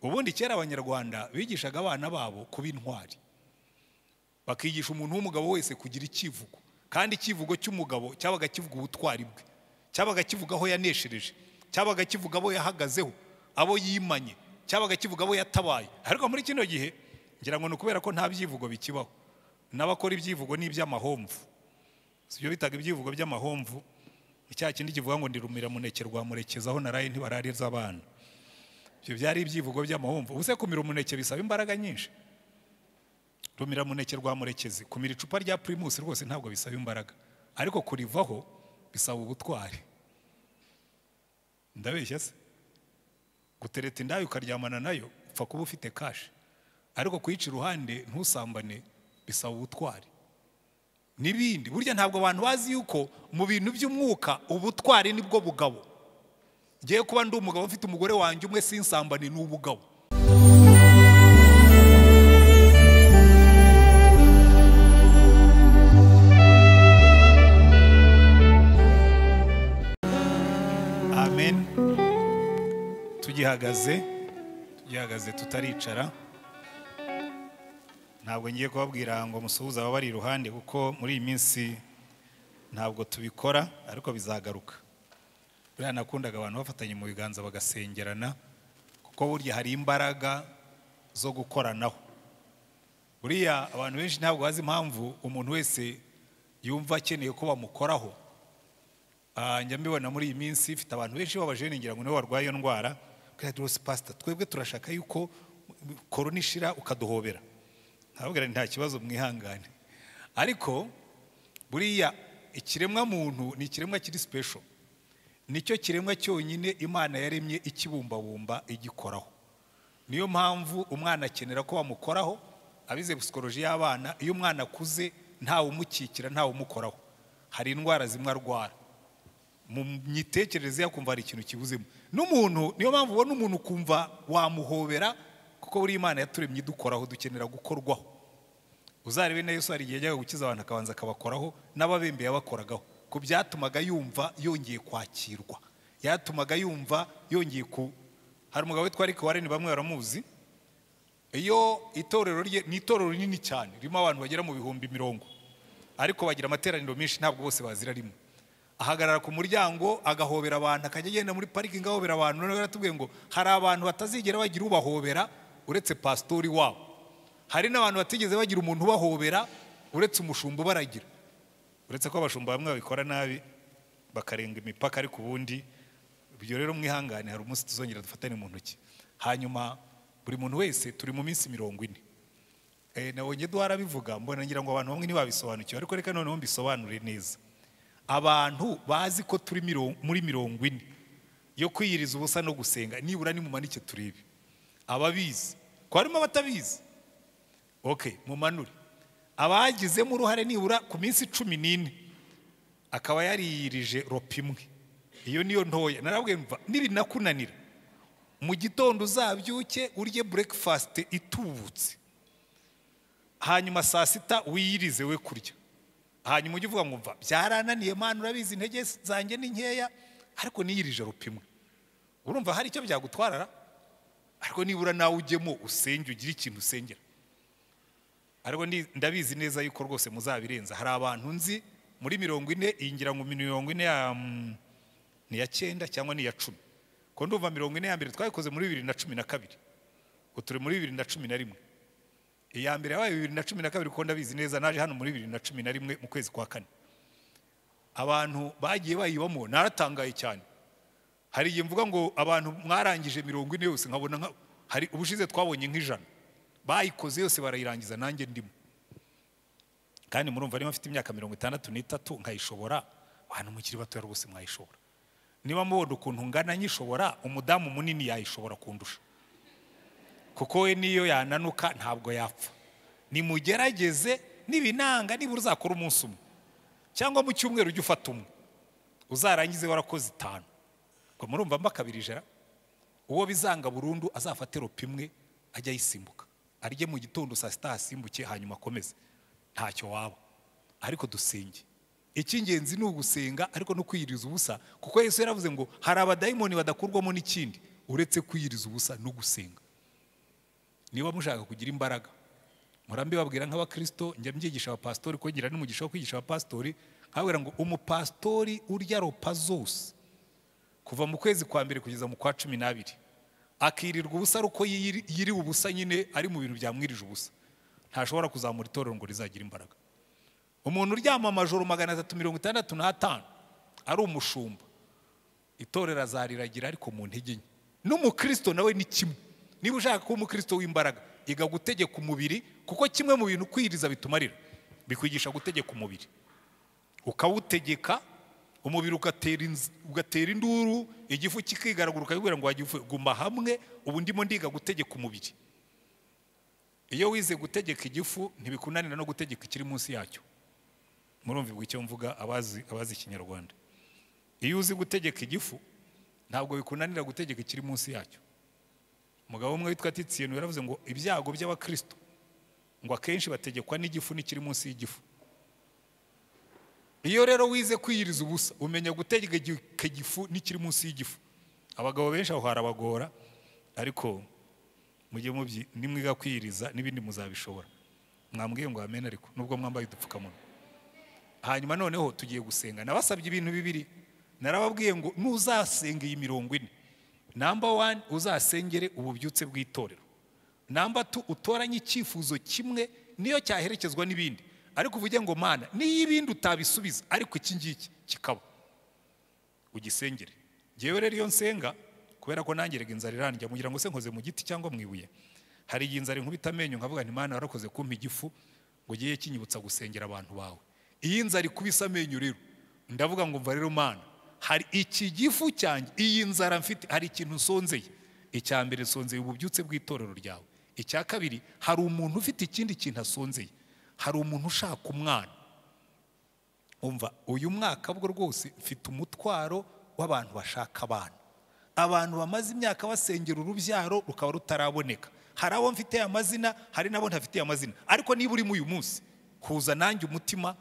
ubundi kera abanyarwanda bigishaga abana babo kuba intwari bakigisha umuntu w'umugabo wese kugira icyivugo kandi icyivugo cy'umugabo cyabaga kivuga ubutwari bwe cyabaga kivuga aho yaneshereje cyabaga kivuga abo yahagazeho abo yimanye cyabaga kivuga abo yatabaye ariko muri kino gihe ngira ngo ni ukubera ko nta byivugo bikibaho n'abakora ibyivugo ni iby'amahomvu si byo bitaga ibyivugo by'amahomvu ni cya kindi kivuga ngo ndi rumiramuneke rwa murekezi aho naraye ntibarareza abana ibyo byari ibyivugo by'amahomvu ubu se kumira umuneke bisaba imbaraga nyinshi rumira muneke rwa murekezi kumira icupa rya pirimusi rwose ntabwo bisaba imbaraga ariko kurivaho bisaba ubutwari ndabeshya se gutereta indaya ukaryamana nayo upfa kuba ufite kashi ariko kuyica iruhande ntusambane bisaba ubutwari n'ibindi burya ntabwo abantu bazi yuko mu bintu by'umwuka ubutwari nibwo bugabo ngiye kuba ndi umugabo ufite umugore wanjye umwe sinsambane ni ubugabo amen tugihagaze tugihagaze tutaricara ntabwo ngiye kubabwira ngo musuhuze ababari iruhande kuko muri iyi minsi ntabwo tubikora ariko bizagaruka buriya nakundaga abantu bafatanye mu biganza bagasengerana kuko burya hari imbaraga zo gukoranaho buriya abantu benshi ntabwo bazi impamvu umuntu wese yumva akeneye ko bamukoraho Ah, njya mbibona muri iyi minsi ifite abantu benshi babajene ngira ngo nibo barwaye iyo ndwara rwose pasita twebwe turashaka yuko korona ishira ukaduhobera ntabwira nta kibazo mwihangane ariko buriya ikiremwa muntu ni ikiremwa kiri sipesho nicyo kiremwa cyonyine imana yaremye ikibumbabumba igikoraho niyo mpamvu umwana akenera ko bamukoraho abize psikoloji y'abana iyo umwana akuze ntawe umukikira ntawe umukoraho hari indwara zimwe arwara mu mitekerereze yakumva hari ikintu kibuzemo n'umuntu niyo mpamvu ubona umuntu ukumva wamuhobera kuko buri imana yaturemye idukoraho dukenera gukorwaho uzarebe na yesu hari igihe yajyaga gukiza abantu akabanza akabakoraho n'ababembe yabakoragaho ku byatumaga yumva yongeye kwakirwa yatumaga yumva yongeye ku hari umugabo witwa ariko wareni bamwe baramuzi iyo itorero rye ni itorero rinini cyane ririmo abantu bagera mu bihumbi mirongo ariko bagira amateraniro menshi ntabwo bose bazira rimwe ahagarara ku muryango agahobera abantu akajya agenda muri parikingi ahobera abantu noneho yaratubwiye ngo hari abantu batazigera bagira ubahobera uretse pasitori wabo hari n'abantu batigeze bagira umuntu ubahobera uretse umushumba ubaragira uretse ko abashumba bamwe babikora nabi bakarenga imipaka ariko ubundi ibyo rero mwihangane hari umunsi tuzongera dufatane mu ntoki hanyuma buri muntu wese turi mu minsi mirongo ine Eh, nabonye duhara bivuga mbona ngira ngo abantu bamwe ntibabisobanukiwe ariko reka noneho mbisobanure neza abantu bazi ko turi miro- muri mirongo ine yo kwiyiriza ubusa no gusenga nibura nimumanike turebe ababizi ko harimo abatabizi ok mumanure abagizemo uruhare nibura ku minsi cumi n'ine akaba yariyirije ropa imwe iyo niyo ntoya narabwiye mva nibinakunanira mu gitondo uzabyuke urye burekifasite itubutse hanyuma saa sita wiyirize we kurya hanyuma ujye uvuga ngo mva byarananiye mani urabizi intege zanjye ni nkeya ariko niyirije rupimwe urumva hari icyo byagutwarara ariko nibura nawe ujyemo usenge ugire ikintu usengera ariko ndi- ndabizi neza yuko rwose muzabirenza hari abantu nzi muri mirongo ine iyi ngira ngo mirongo ine ya mm, ni iya cyenda cyangwa ni iya cumi ko ndumva mirongo ine ya mbere twabikoze muri bibiri na cumi na kabiri ubu turi muri bibiri na cumi na rimwe iya mbere yabaye bibiri na cumi na kabiri kuko ndabizi neza naje hano muri bibiri na cumi na rimwe mu kwezi kwa kane abantu bagiye bayibamo naratangaye cyane hari igihe mvuga ngo abantu mwarangije mirongo ine yose nkabona nka hari ubushize twabonye nk'ijana bayikoze yose barayirangiza nanjye ndimo kandi murumva niba mfite imyaka mirongo itandatu n'itatu nkayishobora abantu mukiri batoya rwose mwayishobora niba mubona ukuntu ngana nyishobora umudamu munini yayishobora kundusha kuko we niyo yananuka ntabwo yapfa nimugerageze nibinanga nibura uzakora umunsi umwe cyangwa mu cyumweru ujye ufata umwe uzarangize warakoze itanu ngo murumva mba kabiri ijana uwo bizanga burundu azafate ropa imwe ajye ayisimbuka arye mu gitondo saa sita hasimbuke hanyuma akomeze ntacyo waba ariko dusenge icy'ingenzi ni ugusenga ariko no kwiyiriza ubusa kuko yesu yaravuze ngo hari abadayimoni badakurwamo n'ikindi uretse kwiyiriza ubusa no gusenga niba mushaka kugira imbaraga murambi babwira nk'abakristo njya mbyigisha abapasitori ko ngira n'umugisha wo kwigisha abapasitori nkababwira ngo umupasitori urya ropa zose kuva mu kwezi kwa mbere kugeza mu kwa cumi n'abiri akirirwa ubusa ari uko yiri- yiriwe ubusa nyine ari mu bintu byamwirije ubusa ntashobora kuzamura itorero ngo rizagire imbaraga umuntu uryama amajoro magana atatu mirongo itandatu n'atanu ari umushumba itorero azariragira ariko mu ntege nke n'umukristo nawe ni kimwe niba ushaka kuba umukristo w'imbaraga iga gutegeka umubiri kuko kimwe mu bintu kwiyiriza bitumarira bikwigisha gutegeka umubiri ukawutegeka umubiri ugatera inz- ugatera induru igifu kikigaragura ukabibwira ngo wagifu guma hamwe ubu ndimo ndiga gutegeka umubiri iyo wize gutegeka igifu ntibikunanira no gutegeka ikiri munsi yacyo murumva icyo mvuga abazi abazi ikinyarwanda iyo uzi gutegeka igifu ntabwo bikunanira gutegeka ikiri munsi yacyo umugabo umwe witwa titiyeni yaravuze ngo ibyago by'abakristo ngo akenshi bategekwa n'igifu n'ikiri munsi y'igifu iyo rero wize kwiyiriza ubusa umenya gutegeka igi- igifu n'ikiri munsi y'igifu abagabo benshi aho harabagora ariko mujye mubyi nimwiga kwiyiriza n'ibindi muzabishobora mwambwiye ngo amen ariko nubwo mwambaye udupfukamunwa hanyuma noneho tugiye gusenga nabasabye ibintu bibiri narababwiye ngo nuzasenga iyi mirongo ine namba wani uzasengere ububyutse bw'itorero namba tu utoranye icyifuzo kimwe niyo cyaherekezwa n'ibindi ariko uvuge ngo mana niyo ibindi utabisubiza ariko iki ngiki kikaba ugisengere ngewe rero iyo nsenga kubera ko nangeraga inzara irangira mugira ngo se nkoze mu giti cyangwa mu ibuye hari igihe inzara inkubita amenyo nkavuga nti mana warakoze kumpa igifu ngo ugiye kinyibutsa gusengera abantu bawe iyo inzara ikubise amenyo rero ndavuga ngo mva rero mana hari iki gifu cyanjye iyi nzara mfite hari ikintu nsonzeye icya mbere nsonzeye ububyutse bw'itorero ryawe icya kabiri hari umuntu ufite ikindi kintu asonzeye hari umuntu ushaka umwana umva uyu mwaka bwo rwose mfite umutwaro w'abantu bashaka abana abantu bamaze imyaka basengera urubyaro rukaba rutaraboneka hari abo mfite amazina hari n'abo ntafitiye amazina ariko niba urimo uyu munsi kuza nanjye umutima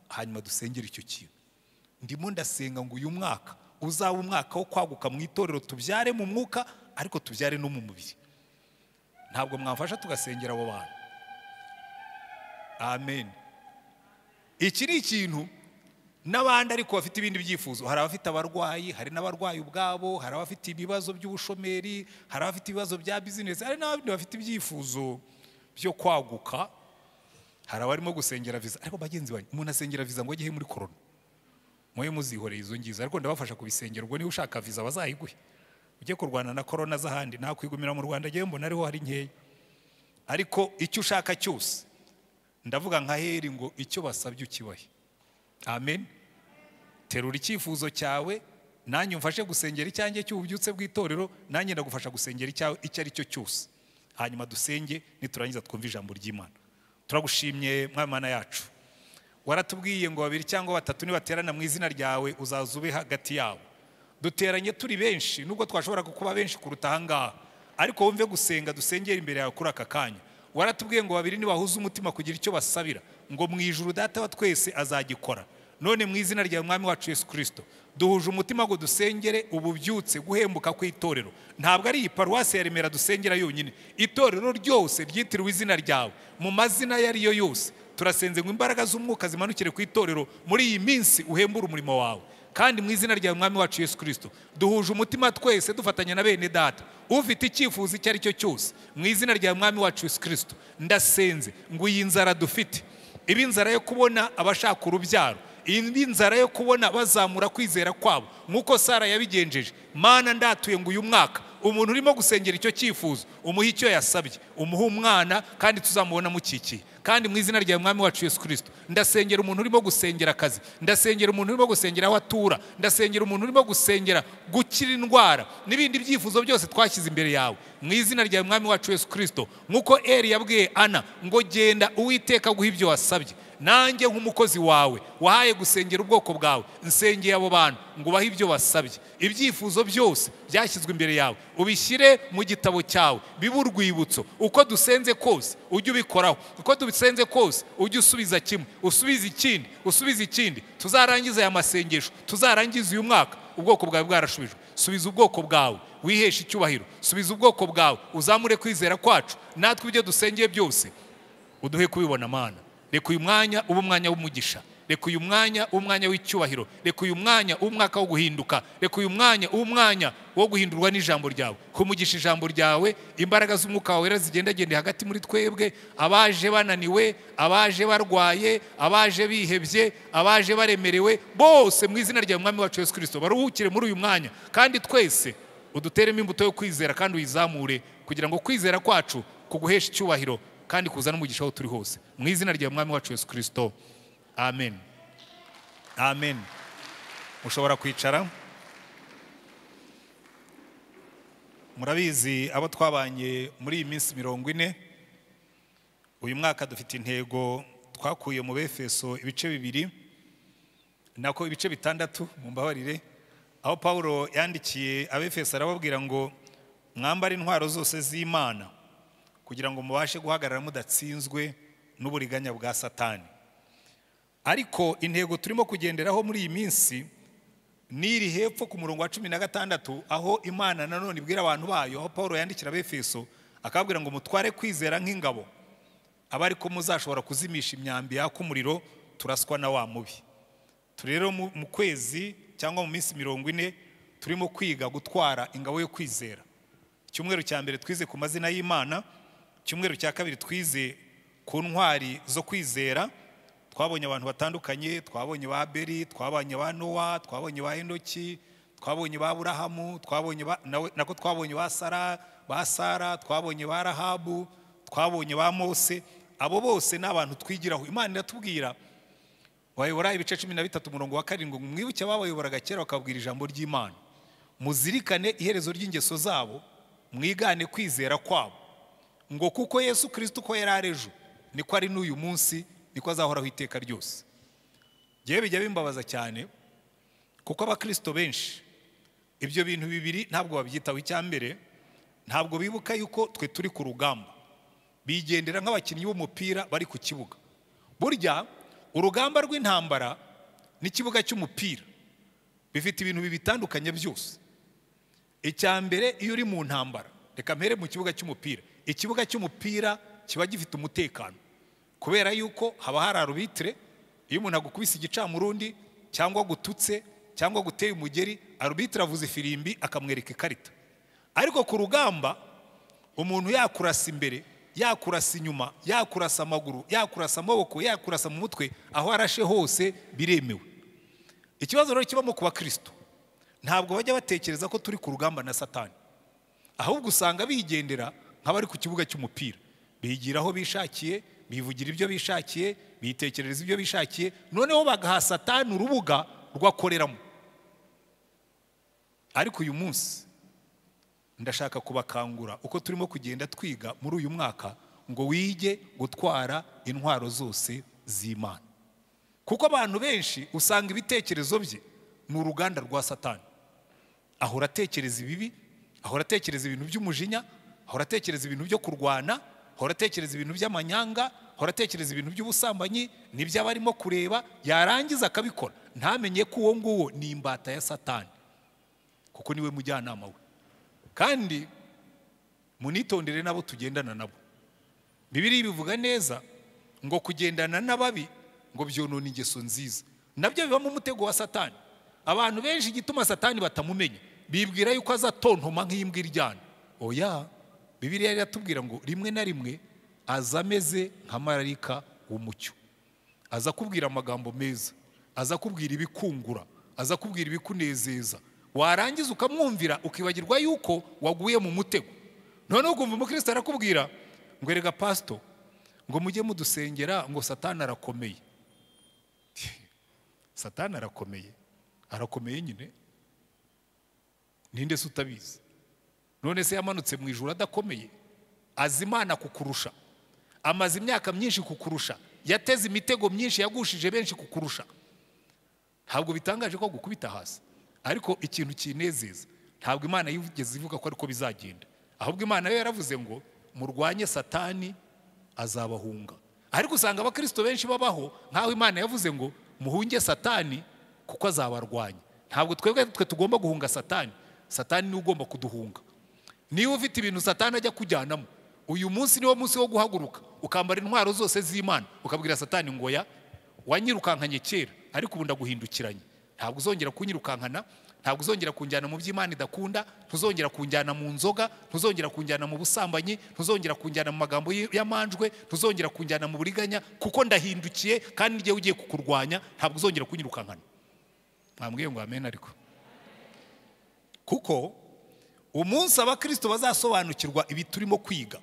hanyuma dusengere icyo kintu ndimo ndasenga ngo uyu mwaka uzaba umwaka wo kwaguka mu itorero tubyare mu mwuka ariko tubyare no mu mubiri ntabwo mwamfasha tugasengera abo bantu amen iki ni ikintu n'abandi ariko bafite ibindi byifuzo hari abafite abarwayi hari n'abarwayi ubwabo hari abafite ibibazo by'ubushomeri hari abafite ibibazo bya bizinesi hari n'abandi bafite ibyifuzo byo kwaguka hari abarimo gusengera viza ariko bagenzi banjye umuntu asengera viza ngo ajye he muri korona mujye muzihoreye izo ngizo ariko ndabafasha kubisengera ubwo niba ushaka viza bazayiguhe ujye kurwana na korona z'ahandi ntakwigumira mu rwanda njyewe mbona ariho hari nkeya ariko icyo ushaka cyose ndavuga nka heri ngo icyo basabye ukibahe amen terura icyifuzo cyawe nanjye umfashe gusengera icyanjye cy'ububyutse bw'itorero nanjye ndagufasha gusengera icyawe icyo ari cyo cyose hanyuma dusenge niturangiza twumve ijambo ry'imana turagushimye mwamana yacu waratubwiye ngo babiri cyangwa batatu nibaterana mu izina ryawe uzaza ube hagati yabo duteranye turi benshi nubwo twashobora kuba benshi kuruta ahangaha ariko wumve gusenga dusengera imbere yawe kuri aka kanya waratubwiye ngo babiri nibahuze umutima kugira icyo basabira ngo mu ijuru data wa twese azagikora none mu izina rya mwami wacu yesu kirisito duhuje umutima ngo dusengere ububyutse guhembuka kw'itorero ntabwo ari iyi paruwasi ya remera dusengera yonyine itorero ryose ryitiriwe izina ryawe mu mazina ayo ari yo yose turasenze ngo imbaraga z'umwuka zimanukire ku itorero muri iyi minsi uhembure umurimo wawe kandi mu izina rya mwami wacu yesu kirisito duhuje umutima twese dufatanya na bene data ufite icyifuzo icyo ari cyo cyose mu izina rya mwami wacu yesu kirisito ndasenze ngo iyi nzara dufite iba inzara yo kubona abashaka urubyaro indi nzara yo kubona bazamura kwizera kwabo nk'uko sara yabigenjeje mana ndatuye ngo uyu mwaka umuntu urimo gusengera icyo cyifuzo umuhe icyo yasabye umuhe umwana kandi tuzamubona mukikiye kandi mu izina rya mwami wacu yesu kirisito ndasengera umuntu urimo gusengera akazi ndasengera umuntu urimo gusengera aho atura ndasengera umuntu urimo gusengera gukira indwara n'ibindi byifuzo byose twashyize imbere yawe mu izina rya mwami wacu yesu kirisito nk'uko eri yabwiye ana ngo genda uwiteka aguhe ibyo wasabye nanjye nk'umukozi wawe wahaye gusengera ubwoko bwawe nsengeye abo bantu ngo ubahe ibyo basabye ibyifuzo byose byashyizwe imbere yawe ubishyire mu gitabo cyawe bibe urwibutso uko dusenze kose ujye ubikoraho uko dusenze kose ujye usubiza kimwe usubize ikindi usubize ikindi tuzarangize aya masengesho tuzarangize uyu mwaka ubwoko bwawe bwarashubijwe subiza ubwoko bwawe wiheshe icyubahiro subiza ubwoko bwawe uzamure kwizera kwacu natwe ibyo dusengeye byose uduhe kubibona mana reka uyu mwanya ube umwanya w'umugisha reka uyu mwanya ube umwanya w'icyubahiro reka uyu mwanya ube umwaka wo guhinduka reka uyu mwanya ube umwanya wo guhindurwa n'ijambo ryawe kumugisha ijambo ryawe imbaraga z'umwuka wawe wera zigendagende hagati muri twebwe abaje bananiwe abaje barwaye abaje bihebye abaje baremerewe bose mu izina rya mwami wacu yesu kirisito baruhukire muri uyu mwanya kandi twese uduteremo imbuto yo kwizera kandi uyizamure kugira ngo kwizera kwacu kuguheshe icyubahiro kandi kuzana umugisha aho turi hose mu izina rya mwami wacu yesu kirisito amen amen mushobora kwicara murabizi abo twabanye muri iyi minsi mirongo ine uyu mwaka dufite intego twakuye mu befeso ibice bibiri nako ibice bitandatu mu mbabarire aho paul yandikiye abefeso arababwira ngo mwambare intwaro zose z'imana kugira ngo mubashe guhagarara mudatsinzwe n'uburiganya bwa satani ariko intego turimo kugenderaho muri iyi minsi ni iri hepfo ku murongo wa cumi na gatandatu aho imana nanone ibwira abantu bayo aho paul yandikira abefeso akababwira ngo mutware kwizera nk'ingabo aba ariko muzashobora kuzimisha imyambi yaka umuriro turaswa na wa mubi turi rero mu mu kwezi cyangwa mu minsi mirongo ine turimo kwiga gutwara ingabo yo kwizera icyumweru cya mbere twize ku mazina y'imana icyumweru cya kabiri twize ku ntwari zo kwizera twabonye abantu batandukanye twabonye ba beri twabonye ba nowa twabonye ba hendoki twabonye ba burahamu twabonye ba- nawe- nako twabonye ba sara ba sara twabonye ba rahabu twabonye ba mose abo bose ni abantu twigiraho imana iratubwira bayobora ibice cumi na bitatu umurongo wa karindwi ngo mwibuke ababayoboraga kera bakabwira ijambo ry'imana muzirikane iherezo ry'ingeso zabo mwigane kwizera kwabo ngo kuko yesu kirisito uko yari ari ejo niko ari n'uyu munsi niko azahoraho iteka ryose ngewe bijya bimbabaza cyane kuko abakirisito benshi ibyo bintu bibiri ntabwo babyitaho icya mbere ntabwo bibuka yuko twe turi ku rugamba bigendera nk'abakinnyi b'umupira bari ku kibuga burya urugamba rw'intambara n'ikibuga cy'umupira bifite ibintu bibitandukanye byose icya mbere iyo uri mu ntambara reka mpere mu kibuga cy'umupira ikibuga cy'umupira kiba gifite umutekano kubera yuko haba hari arubitire iyo umuntu agukubise igicamurundi cyangwa agututse cyangwa aguteye umugeri arubitire avuza ifirimbi akamwereka ikarita ariko ku rugamba umuntu yakurasa imbere yakurasa inyuma yakurasa amaguru yakurasa amaboko yakurasa mu mutwe aho arashe hose biremewe ikibazo rero kibamo ku bakristo ntabwo bajya batekereza ko turi ku rugamba na satani ahubwo usanga bigendera nk'abari ku kibuga cy'umupira bigira aho bishakiye bivugira ibyo bishakiye bitekerereza ibyo bishakiye noneho bagaha satani urubuga rwakoreramo ariko uyu munsi ndashaka kubakangura uko turimo kugenda twiga muri uyu mwaka ngo wige gutwara intwaro zose z'imana kuko abantu benshi usanga ibitekerezo bye ni uruganda rwa satani ahora atekereza ibibi ahora atekereza ibintu by'umujinya ahora atekereza ibintu byo kurwana ahora atekereza ibintu by'amanyanga ahora atekereza ibintu by'ubusambanyi n'ibyo aba arimo kureba yarangiza akabikora ntamenye ko uwo nguwo ni imbata ya satani kuko niwe mujyanama we kandi munitondere n'abo tugendana nabo bibiri bivuga neza ngo kugendana n'ababi ngo byonona ingeso nziza nabyo bibamo umutego wa satani abantu benshi igituma satani batamumenya bibwira yuko azatontoma nk'imbwa iryana oya bibiriya iratubwira ngo rimwe na rimwe aza ameze nka marayika w'umucyo aza akubwira amagambo meza aza akubwira ibikungura aza akubwira ibikunezeza warangiza ukamwumvira ukibagirwa yuko waguye mu mutego noneho ukumva umukristo arakubwira ngo erega pasito ngo mujye mudusengera ngo satani arakomeye satani arakomeye arakomeye nyine ninde se utabizi none se yamanutse mu ijuru adakomeye azi imana kukurusha amaze imyaka myinshi kukurusha yateze imitego myinshi yagushije benshi kukurusha ntabwo bitangaje ko gukubita hasi ariko ikintu kinezeza ntabwo imana yigeze ivuga ko ariko bizagenda ahubwo imana yo yaravuze ngo murwanye satani azabahunga ariko usanga abakristo benshi babaho nk'aho imana yavuze ngo muhunge satani kuko azabarwanya ntabwo twebwe twe tugomba guhunga satani satani niwe ugomba kuduhunga niba ufite ibintu satani ajya kujyanamo uyu munsi niwo munsi wo guhaguruka ukambara intwaro zose z'imana ukabwira satani ngo ya wanyirukankanye kera ariko ubu ndaguhindukiranye ntabwo uzongera kunyirukankana ntabwo uzongera kunjyana mu by'imana idakunda ntuzongera kunjyana mu nzoga ntuzongera kunjyana mu busambanyi ntuzongera kunjyana mu magambo y- y'amanjwe ntuzongera kunjyana mu buriganya kuko ndahindukiye kandi n'igihe ugiye kukurwanya ntabwo uzongera kunyirukankana mwambwiye ngo amen ariko kuko umunsi abakristo bazasobanukirwa ibi turimo kwiga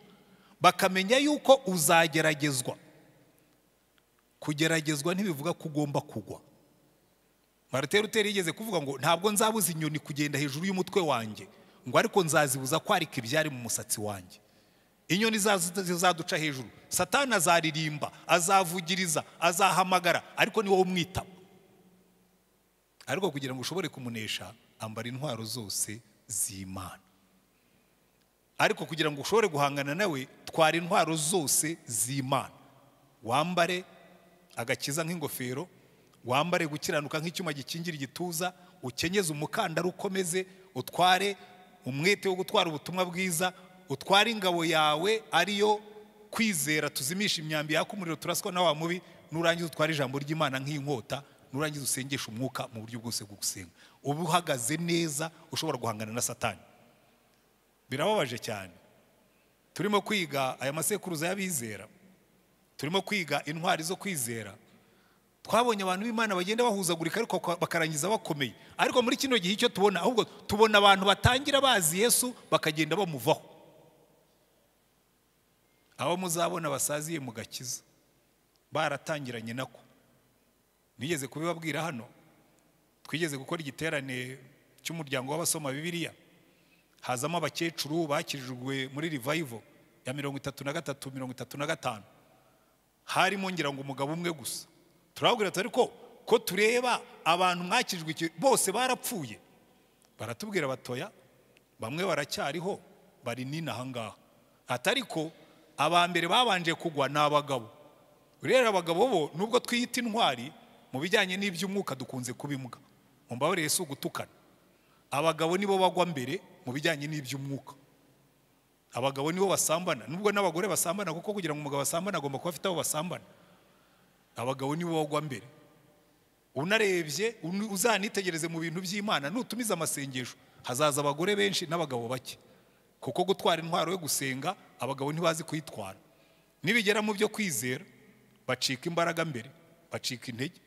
bakamenya yuko uzageragezwa kugeragezwa ntibivuga ko ugomba kugwa marite ruteri yigeze kuvuga ngo ntabwo nzabuza inyoni kugenda hejuru y'umutwe wanjye ngo ariko nzazibuza kwarika ibyari mu musatsi wanjye inyoni zazo zizaduca hejuru satani azaririmba azavugiriza azahamagara ariko ni wowe umwitaba ariko kugira ngo ushobore kumunesha ambara intwaro zose z'imana ariko kugira ngo ushobore guhangana nawe twara intwaro zose z'imana wambare agakiza nk'ingofero wambare gukiranuka nk'icyuma gikingira igituza ukenyeze umukandara ukomeze utware umwete wo gutwara ubutumwa bwiza utware ingabo yawe ariyo kwizera tuzimisha imyambi yaka umuriro turaswa na wa mubi nurangiza utware ijambo ry'imana nk'inkota nurangiza usengesha umwuka mu buryo bwose bwo gusenga uba uhagaze neza ushobora guhangana na satani birababaje cyane turimo kwiga aya masekuruza y'abizera turimo kwiga intwari zo kwizera twabonye abantu b'imana bagenda bahuzagurika ariko kwa- bakarangiza bakomeye ariko muri kino gihe icyo tubona ahubwo tubona abantu batangira bazi yesu bakagenda bamuvaho abo muzabona basaziye mu gakiza baratangiranye nako nigeze kubibabwira hano twigeze gukora igiterane cy'umuryango w'abasoma bibiliya hazamo abakecuru bakirijwe muri revival ya mirongo itatu na gatatu mirongo itatu na gatanu harimo ngira ngo umugabo umwe gusa turababwira tuti ariko ko tureba abantu mwakirijwe iki- bose barapfuye baratubwira batoya bamwe baracyariho bari n'inaha ngaha ati ariko aba mbere babanje kugwa ni abagabo rero abagabo bo nubwo twiyita intwari mu bijyanye n'iby'umwuka dukunze kuba imbwa mu mbabarire si ugutukana abagabo nibo bagwa mbere mu bijyanye n'iby'umwuka abagabo nibo basambana nubwo n'abagore basambana kuko kugira ngo umugabo asambane agomba kuba afite abo basambana abagabo nibo bagwa mbere unarebye un- uzanitegereze mu bintu by'imana nutumiza amasengesho hazaza abagore benshi n'abagabo bake kuko gutwara intwaro yo gusenga abagabo ntibazi kuyitwara nibigera mu byo kwizera bacika imbaraga mbere bacika intege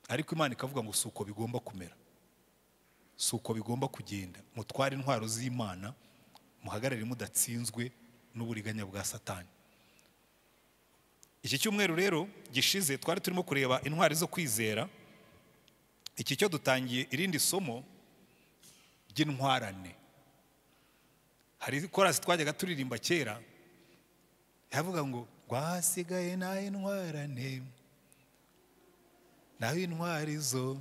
ariko imana ikavuga ngo si uko bigomba kumera si uko bigomba kugenda mutware intwaro z'imana muhagarare mudatsinzwe n'uburiganya bwa satani iki cyumweru rero gishize twari turimo kureba intwari zo kwizera iki cyo dutangiye irindi somo ry'intwarane hari korasi twajyaga turirimba kera yavuga ngo rwasigaye nawe intwarane nawe intwari zo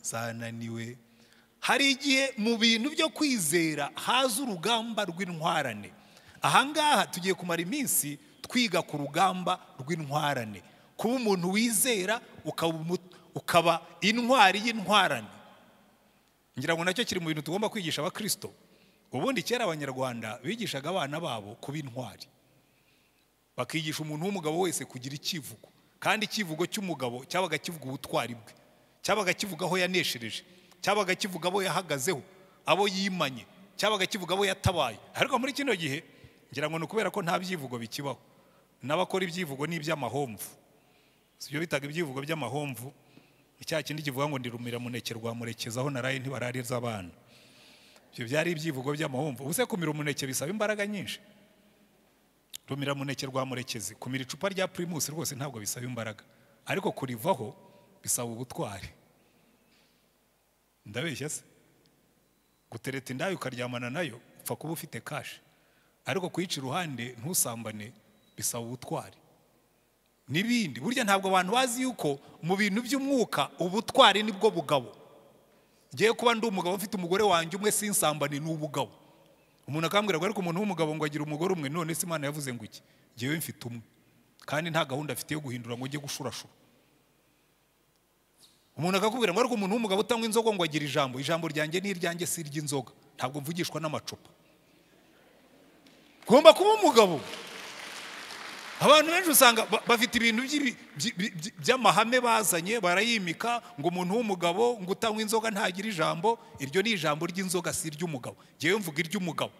zananiwe hari igihe mu bintu byo kwizera haza urugamba rw'intwarane ahangaha tugiye kumara iminsi twiga ku rugamba rw'intwarane kuba umuntu wizera ukaba umu- ukaba intwari y'intwarane ngira ngo nacyo kiri mu bintu tugomba kwigisha abakristo ubundi kera abanyarwanda bigishaga abana babo kuba intwari bakigisha umuntu w'umugabo wese kugira icyivugo kandi icyivugo cy'umugabo cyabaga kivuga ubutwari bwe cyabaga kivuga aho yaneshereje cyabaga kivuga abo yahagazeho abo yimanye cyabaga kivuga abo yatabaye ariko muri kino gihe ngira ngo ni ukubera ko nta byivugo bikibaho n'abakora ibyivugo ni iby'amahomvu si byo bitaga ibyivugo by'amahomvu ni cya kindi kivuga ngo ndi rumiramuneke rwa murekezi aho naraye ntibarariza abana ibyo byari ibyivugo by'amahomvu ubuse kumira umuneke bisaba imbaraga nyinshi rumira muneke rwa murekezi kumira icupa rya pirimusi rwose ntabwo bisaba imbaraga ariko kurivaho bisaba ubutwari ndabeshya se gutereta indaya ukaryamana nayo upfa kuba ufite kashi ariko kuyica iruhande ntusambane bisaba ubutwari n'ibindi burya ntabwo abantu bazi yuko mu bintu by'umwuka ubutwari nibwo bugabo ngiye kuba ndi umugabo ufite umugore wanjye umwe sinsambane ni ubugabo umuntu akambwira ngo ariko umuntu w'umugabo ngo agira umugore umwe none se imana yavuze ngo iki ngewe mfite umwe kandi nta gahunda afite yo guhindura ngo njye gushurashura umuntu akakubwira ngo ariko umuntu w'umugabo utanywa inzoga ngo agira ijambo ijambo ryanjye ni iryanjye si iry'inzoga ntabwo mvugishwa n'amacupa ugomba kuba umugabo abantu benshi usanga ba- bafite ibintu by'ibi- by- by- by- by'amahame bazanye barayimika ngo umuntu w'umugabo ngo utanywa inzoga ntagira ijambo iryo ni ijambo ry'inzoga si iry'umugabo ngewe mvuga iry'umugabo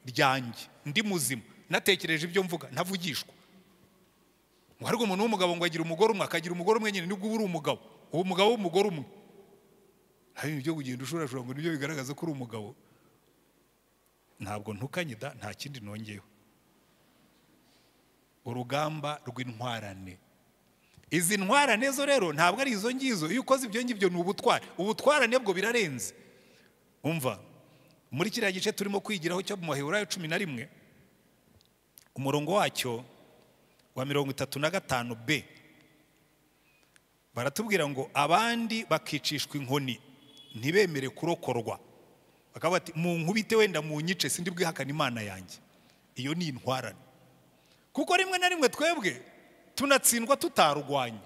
ryanjye ndi muzima natekereje ibyo mvuga ntavugishwa ngo ariko umuntu w'umugabo ngo agira umugore umwe akagira umugore umwe nyine nibwo uba uri umugabo uba umugabo w'umugore umwe hari ibyo kugenda ushorashora ngo nibyo bigaragaza ko uri umugabo ntabwo ntukanyida nta kindi nongeyeho urugamba rw'intwarane izi ntwarane zo rero ntabwo ari izo ngizo iyo ukoze ibyo ngibyo ni ubutware ubutwarane bwo birarenze umva muri kiriya gice turimo kwigiraho cyo mu maheburayo cumi na rimwe umurongo wacyo wa mirongo itatu na gatanu b baratubwira ngo abandi bakicishwa inkoni ntibemere kurokorwa bakaba bati mu nkubite wenda mu nyice sindi bwihakane imana yanjye iyo ni intwarane kuko rimwe na rimwe twebwe tunatsindwa tutarwanye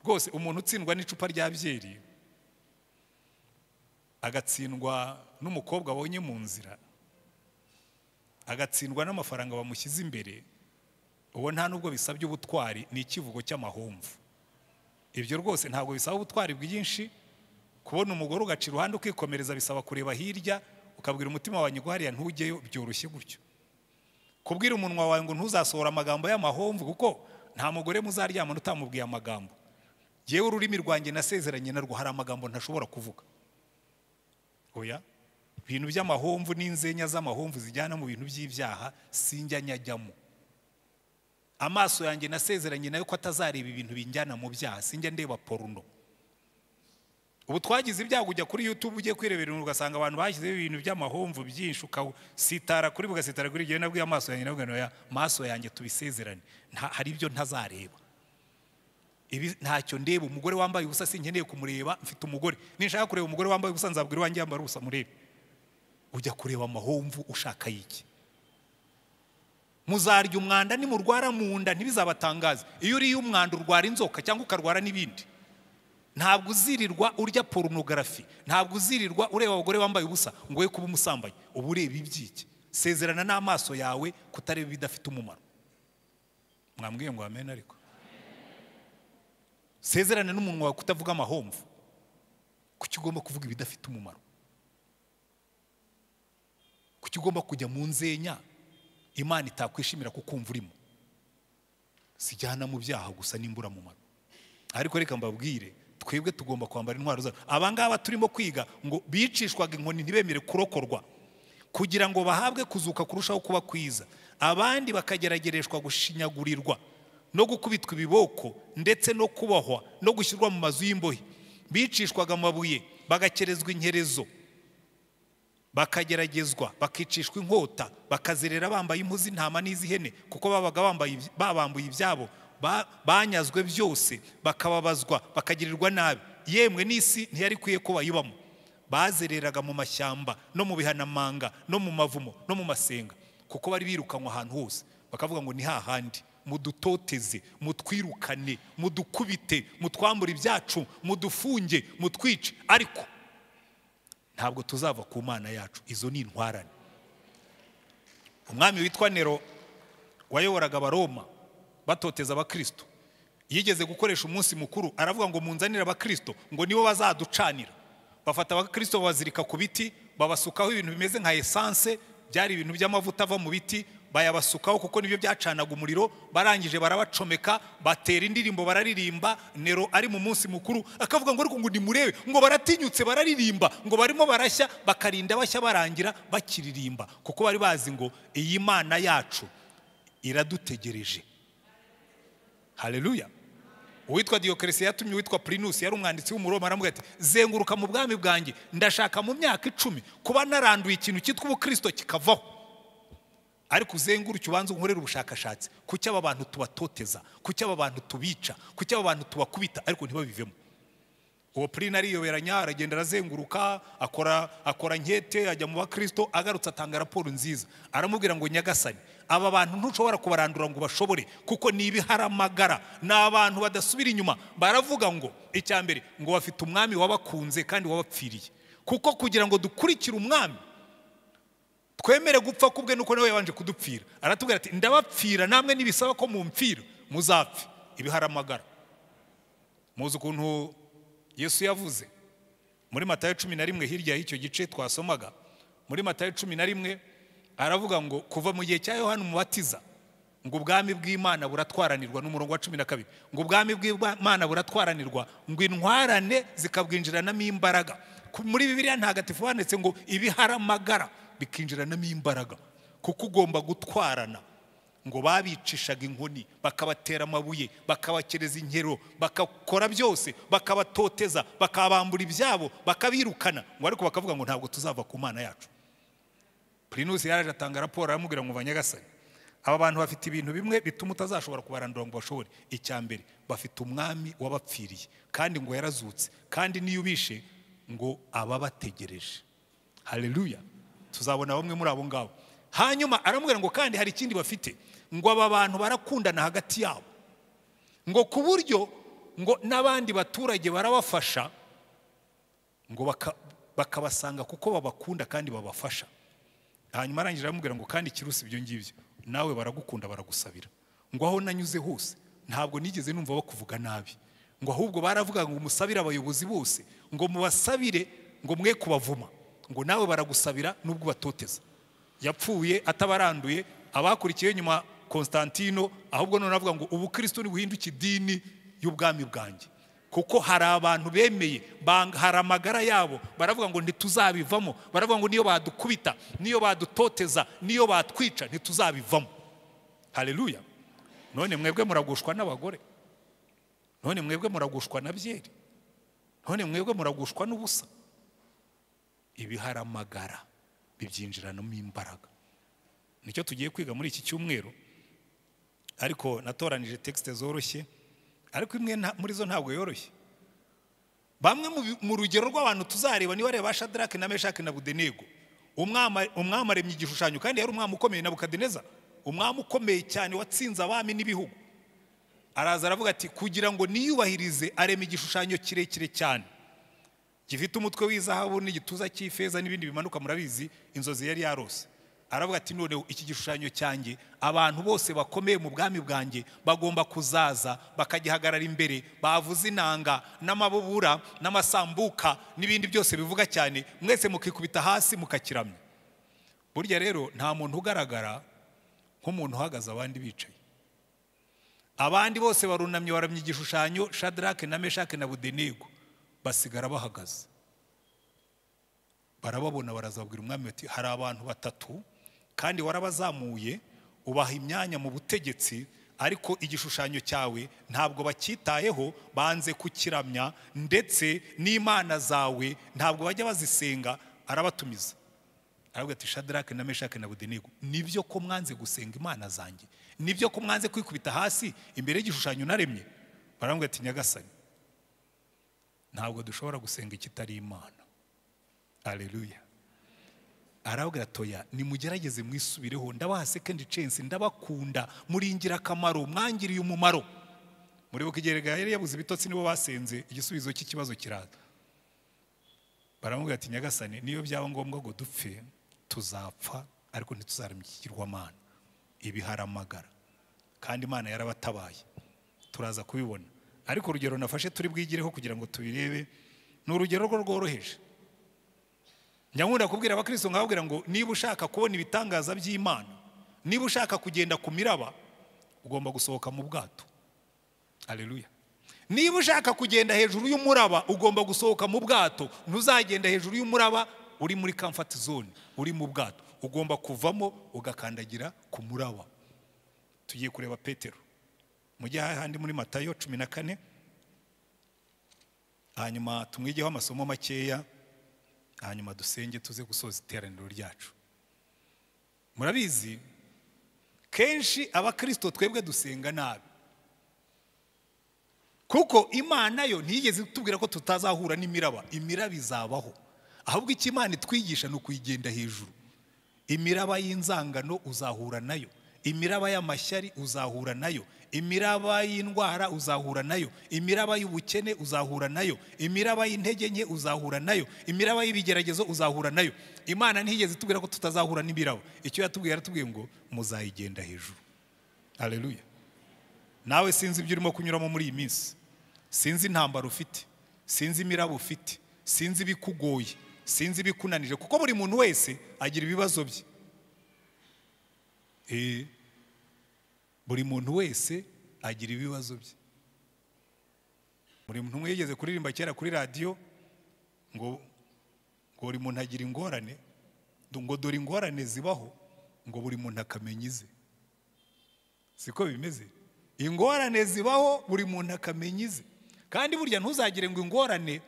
rwose umuntu utsindwa n'icupa rya byeri agatsindwa n'umukobwa abonye mu nzira agatsindwa n'amafaranga bamushyize imbere uwo nta nubwo bisabye ubutwari ni ikivugo cy'amahomvu ibyo rwose ntabwo bisaba ubutwari bwinshi kubona umugore ugaca iruhande ukikomereza bisaba kureba hirya ukabwira umutima wawe nyiguhariya ntujyeyo byoroshye gutyo kubwira umunwa wawe ngo ntuzasohora amagambo y'amahomvu kuko nta mugore muzaryamana utamubwiye amagambo yewe ururimi rwanjye nasezeranye narwo hari amagambo ntashobora kuvuga oya ibintu by'amahomvu n'inzenya z'amahomvu zijyana mu bintu by'ibyaha sinjya nyajyamo amaso yanjye nasezeranye nayo ko atazareba ibintu binjyana mu byaha sinjya ndeba poruno ubu twagize ibyago ujya kuri yutube ugiye kwirebera ibintu ugasanga abantu bashyizeho ibintu by'amahomvu byinshi ukasitara kuri bugasitara kuri igihe nabwiye amaso yanjye navuga ngo "Oya, maso yanjye tubisezerane Nta- hari ibyo ntazareba ibi ntacyo ndeba umugore wambaye ubusa sinkeneye kumureba mfite umugore ninshaka kureba umugore wambaye ubusa nzabwira iwanjye yambara ubusa murebe ujya kureba amahomvu ushaka y'iki muzarya umwanda nimurwara mu nda ntibizabatangaze iyo uriye umwanda urwara inzoka cyangwa ukarwara n'ibindi ntabwo uzirirwa urya porunogarafi ntabwo uzirirwa ureba abagore bambaye ubusa ngo we kuba umusambanyi uba ureba iby'iki sezerana n'amaso yawe kutareba ibidafite umumaro mwambwiye ngo amen ariko sezerana n'umunwa wawe kutavuga amahomvu kuki ugomba kuvuga ibidafite umumaro kuki ugomba kujya mu nzenya imana itakwishimira kukumva urimo sijyana mu byaha gusa n'imburamumaro ariko reka mbabwire twebwe tugomba kwambara intwaro zacu aba ngaba turimo kwiga ngo bicishwaga inkoni ntibemere kurokorwa kugira ngo bahabwe kuzuka kurushaho kuba kwiza abandi bakageragereshwa gushinyagurirwa no gukubitwa ibiboko ndetse no kubahwa no gushyirwa mu mazu y'imbohe bicishwaga amabuye bagakerezwa inkerezo bakageragezwa bakicishwa inkota bakazerera bambaye impu z'intama n'iz'ihene kuko babaga bambaye iby- babambuye ibyabo ba- banyazwe byose bakababazwa bakagirirwa nabi yemwe n'isi ntiyari ikwiye ko bayibamo bazereraga mu mashyamba no mu bihanamanga no mu mavumo no mu masenga kuko bari birukanwa ahantu hose bakavuga ngo ni hahandi mudutoteze mutwirukane mudukubite mutwambure ibyacu mudufunge mutwice ariko ntabwo tuzava ku mana yacu izo ni intwarane umwami witwa nero wayoboraga abaroma batoteza abakristo yigeze gukoresha umunsi mukuru aravuga ngo munzanire abakristo ngo nibo bazaducanira bafata abakristo babazirika ku biti babasukaho ibintu bimeze nka esanse byari ibintu by'amavuta ava mu biti bayabasukaho kuko nibyo byacanaga umuriro barangije barabacomeka batera indirimbo bararirimba nero ari mu munsi mukuru akavuga ngo ariko ngo nimurebe ngo baratinyutse bararirimba ngo barimo barashya bakarinda bashya barangira bakiririmba kuko bari bazi ngo iyi mana yacu iradutegereje haleluya uwitwa diyokeresi yatumye uwitwa purinusi yari umwanditsi w'umuroma aramuga ati zenguruka mu bwami bwanjye ndashaka mu myaka icumi kuba naranduye ikintu cyitwa ubukristo kikavaho ariko uzenguruke ubanze unkorere ubushakashatsi kuki aba bantu tubatoteza kuki aba bantu tubica kuki aba bantu tubakubita ariko ntibabivemo uwo purina ariyoberanya aragenda arazenguruka akora akora nkete ajya mu bakristo agarutse atanga raporo nziza aramubwira ngo nyagasani aba bantu ntushobora kubarandura ngo ubashobore kuko ni ibihari ni abantu badasubira inyuma baravuga ngo icya mbere ngo bafite umwami wabakunze kandi wabapfiriye kuko kugira ngo dukurikire umwami twemere gupfa kubwe nuko nawe yabanje kudupfira aratubwira ati ndabapfira namwe nibisaba ko mumpfira muzapfe ibiharamagara muzi ukuntu yesu yavuze muri matayo cumi na rimwe hirya y'icyo gice twasomaga muri matayo cumi na rimwe aravuga ngo kuva mu gihe cya yohani umubatiza ngo ubwami bw'imana buratwaranirwa n'umurongo wa cumi na kabiri ngo ubwami bw'imana buratwaranirwa ngo intwarane zikabwinjiranamo imbaraga Ku- muri bibiliya ntagatifu handitse ngo ibiharamagara bikinjiranamo imbaraga kuko ugomba gutwarana ngo babicishaga inkoni bakabatera amabuye bakabakereza inkero bagakora byose bakabatoteza bakabambura ibyabo bakabirukana ngo ariko bakavuga ngo ntabwo tuzava ku mana yacu purinusi yaraje atanga raporo aramubwira ngo banyagasane aba bantu bafite ibintu bimwe bituma utazashobora kubarandura ngo bashobore icya mbere bafite umwami wabapfiriye kandi ngo yarazutse kandi n'iyo ubishe ngo ababategereje hareruya tuzabona bamwe muri abo ngabo hanyuma aramubwira ngo kandi hari ikindi bafite ngo aba bantu barakundana hagati yabo ngo ku buryo ngo n'abandi baturage barabafasha ngo baka- bakabasanga kuko babakunda kandi babafasha hanyuma arangije aramubwira ngo kandi ikirusi ibyo ngibyo nawe baragukunda baragusabira ngo aho nanyuze hose ntabwo nigeze numva bakuvuga nabi ngo ahubwo baravuga ngo musabire abayobozi bose ngo mubasabire ngo mwe kubavuma ngo nawe baragusabira nubwo ubatoteza yapfuye atabaranduye abakurikiye nyuma Konstantino ahubwo none avuga ngo ubukristo ntibuhinduke idini y'ubwami bwanjye kuko hari abantu bemeye banga- hari amagara yabo baravuga ngo ntituzabivamo baravuga ngo niyo badukubita niyo badutoteza niyo batwica ntituzabivamo hareruya none mwebwe muragushwa n'abagore none mwebwe muragushwa na byeri none mwebwe muragushwa n'ubusa ibiharamagara bibyinjiranamo imbaraga nicyo tugiye kwiga muri iki cyumweru ariko natoranije texte zoroshye ariko imwe nta- muri zo ntabwo yoroshye bamwe mu bi- mu rugero rw'abantu tuzareba niba areba shadarake na meshaki na budenego umwami umwami aremye igishushanyo kandi yari umwami ukomeye na bukadeneza umwami ukomeye cyane watsinze abami n'ibihugu araza aravuga ati kugira ngo niyubahirize arema igishushanyo kirekire cyane gifite umutwe w'izahabu n'igituza cy'ifeza n'ibindi bimanuka murabizi inzozi yari yarose aravuga ati noneho iki gishushanyo cyanjye abantu bose bakomeye mu bwami bwanjye bagomba kuzaza bakagihagarara imbere bavuza inanga n'amabubura n'amasambuka n'ibindi byose bivuga cyane mwese mukikubita hasi mukakiramya burya rero nta muntu ugaragara nk'umuntu uhagaze abandi bicaye abandi bose barunamye baramya igishushanyo shadarake na meshake na budenego basigara bahagaze barababona barazabwira umwami bati hari abantu batatu kandi warabazamuye ubaha imyanya mu butegetsi ariko igishushanyo cyawe ntabwo bacyitayeho banze kukiramya ndetse n'imana zawe ntabwo bajya bazisenga arabatumiza aravuga ati shadarake na meshake na budenego nibyo ko mwanze gusenga imana zanjye nibyo ko mwanze kwikubita hasi imbere y'igishushanyo naremye baramubwira ati nyagasani ntabwo dushobora gusenga ikitari imana aleluya arabwira toya nimugerageze mwisubireho ndabaha second chance ndabakunda muri ingirakamaro mwangiriye umumaro muribuka igihe yari yabuze ibitotsi nibo basenze igisubizo cy'ikibazo kiraza baramubwira ati nyagasani niyo byaba ngombwa ngo dupfe tuzapfa ariko ntituzaramya ikigirwamana ibiharamagara kandi imana yarabatabaye turaza kubibona ariko urugero nafashe turi bwigireho kugira ngo tubirebe ni urugero rwo rworoheje nyamwunda kubwira abakristo nkababwira ngo niba ushaka kubona ibitangaza by'imana niba ushaka kugenda ku miraba ugomba gusohoka mu bwato aleluya niba ushaka kugenda hejuru y'umuraba ugomba gusohoka mu bwato ntuzagenda hejuru y'umuraba uri muri comfort zone uri mu bwato ugomba kuvamo ugakandagira ku muraba tugiye kureba petero mujye hahandi muri matayo cumi na kane hanyuma tumwigeho amasomo makeya hanyuma dusenge tuze gusoza iteraniro ryacu murabizi kenshi abakirisito twebwe dusenga nabi kuko imana yo ntiyigeze itubwira ko tutazahura n'imiraba imiraba izabaho ahubwo icyo imana itwigisha ni ukuyigenda hejuru imiraba y'inzangano uzahura nayo imiraba y'amashyari uzahura nayo imiraba y'indwara uzahura nayo imiraba y'ubukene uzahura nayo imiraba y'intege nke uzahura nayo imiraba y'ibigeragezo uzahura nayo imana ntiyigeze itubwira ko tutazahura n'ibirabo icyo yatubwiye yaratubwiye ngo muzayigenda hejuru hareruya nawe sinzi ibyo urimo kunyuramo muri iyi minsi sinzi intambara ufite sinzi imiraba ufite sinzi ibikugoye sinzi ibikunanije kuko buri muntu wese agira ibibazo bye Eh, buri muntu wese agira ibibazo bye buri muntu umwe yigeze kuririmba kera kuri radiyo ngo ngo buri muntu agira ingorane do- ngo dore ingorane zibaho ngo buri muntu akamenya ize siko bimeze ingorane zibaho buri muntu akamenya ize kandi burya ntuzagire ngo ingorane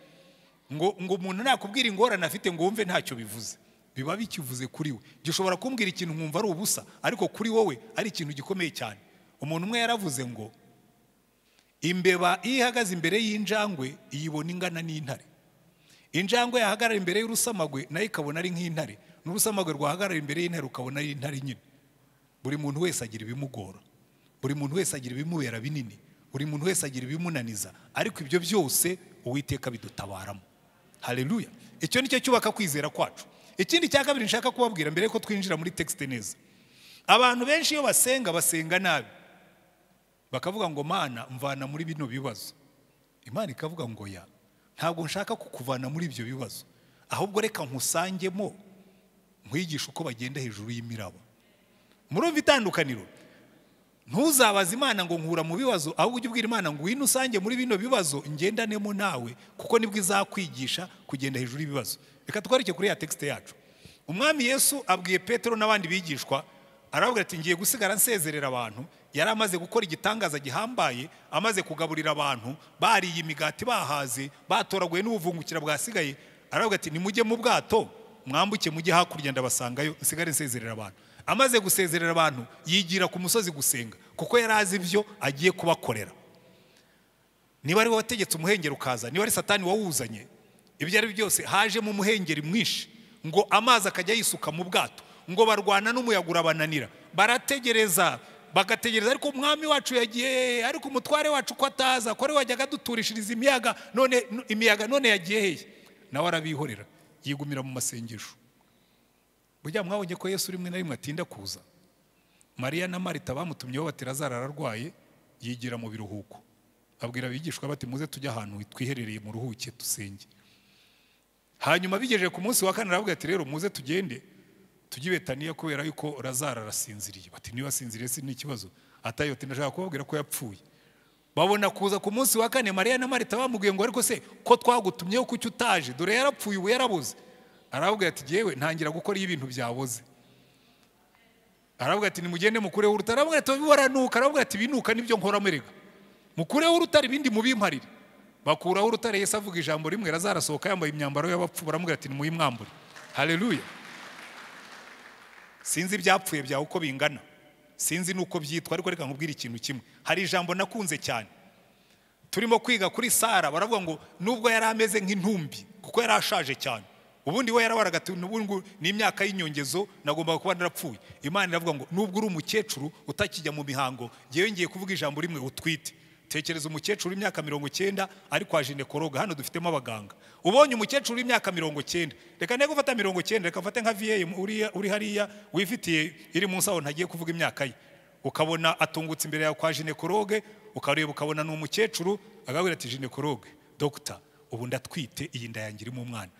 ngo ngo umuntu nakubwira ingorane afite ngo wumve ntacyo bivuze biba bikivuze kuri we gishobora kumbwira ikintu nkumva ari ubusa ariko kuri wowe ari ikintu gikomeye cyane umuntu umwe yaravuze ngo imbeba iyo ihagaze imbere y'injangwe iyibona ingana n'intare injangwe yahagarara imbere y'urusamagwe nayo ikabona ari nk'intare n'urusamagwe rwahagarara imbere y'intare ukabona ari intare nyine buri muntu wese agira ibimugora buri muntu wese agira ibimubera binini buri muntu wese agira ibimunaniza ariko ibyo byose uwiteka bidutabaramo hareruya icyo ni cyo cyubaka kwizera kwacu ikindi cya kabiri nshaka kubabwira mbere yuko twinjira muri tekisite neza abantu benshi iyo basenga basenga nabi bakavuga ngo mana mvana muri bino bibazo imana ikavuga ngo ya ntabwo nshaka kukuvana muri ibyo bibazo ahubwo reka nkusangemo nkwigishe uko bagenda hejuru y'imiraba murumva itandukaniro ntuzabaze imana ngo nkura mu bibazo ahubwo ujye ubwira imana ngo wino usange muri bino bibazo ngendanemo nawe kuko nibwo izakwigisha kugenda hejuru y'ibibazo reka twereke kuri ya tekisite yacu umwami yesu abwiye petero n'abandi bigishwa arababwira ati ngiye gusigara nsezerera abantu yari amaze gukora igitangaza gihambaye amaze kugaburira abantu bariye imigati bahaze batoraguye n'ubuvungukira bwasigaye arababwira ati nimujye mu bwato mwambuke mujye hakurya ndabasangayo nsigare nsezerera abantu amaze gusezerera abantu yigira ku musozi gusenga kuko yari azi ibyo agiye kubakorera niba ari we wategetse umuhengeri ukaza niba ari satani wawuzanye ibyo ari byo byose hajemo umuhengeri mwinshi ngo amazi akajya yisuka mu bwato ngo barwana n'umuyaga urabananira barategereza bagategereza ariko umwami wacu yagiye ariko umutware wacu ko ataza ko ari we wajyaga aduturishiriza imiyaga none imiyaga none yagiye hehe nawe arabihorera yigumira mu masengesho burya mwabonye ko yesu rimwe na rimwe atinda kuza mariya na marita bamutumyeho bati lazaro ararwaye yigira mu biruhuko abwira abigishwa bati muze tujye ahantu twiherereye mu ruhuke dusenge hanyuma bigejeje ku munsi wa kane aravuga ati rero muze tugende tujye i betaniya kubera yuko lazaro arasinziriye bati niba asinziriye si n'ikibazo atayote ndashaka kubabwira ko yapfuye babona kuza ku munsi wa kane mariya na marita bamubwiye ngo ariko se ko twagutumyeho kuki utaje dore yarapfuye ubu yarabuze aravuga ati yewe ntangira gukora iyo ibintu byaboze aravuga ati nimugende mukureho urutare aravuga ati bibaranuka aravuga ati binuka nibyo nkoramo erega mukureho urutare ibindi mubimparire bakuraho urutare yesu avuga ijambo rimwe razarasohoka yambaye imyambaro y'abapfu baramubwira ati nimuyimwambure hareruya sinzi ibyapfuye byawe uko bingana sinzi n'uko byitwa ariko reka nkubwire ikintu kimwe hari ijambo nakunze cyane turimo kwiga kuri sara baravuga ngo nubwo yari ameze nk'intumbi kuko yari ashaje cyane ubundi we yarabaraga ati "N'ubu ngo ni imyaka y'inyongezo nagombaga kuba narapfuye imana iravuga ngo nubwo uri umukecuru utakijya mu mihango ngewe ngiye kuvuga ijambo rimwe utwite tekereza umukecuru w'imyaka mirongo cyenda ari kwa jinekoroga hano dufitemo abaganga ubonye umukecuru w'imyaka mirongo cyenda reka nde gufata mirongo cyenda reka ufate nka viyeyi uri, uri hariya wifitiye iri munsi aho ntagiye kuvuga imyaka ye ukabona atungutse imbere yawe kwa jinekoroge ukareba ukabona ni umukecuru agabwira ati jinekoroge dogita ubu ndatwite iyi nda yanjye irimo umwana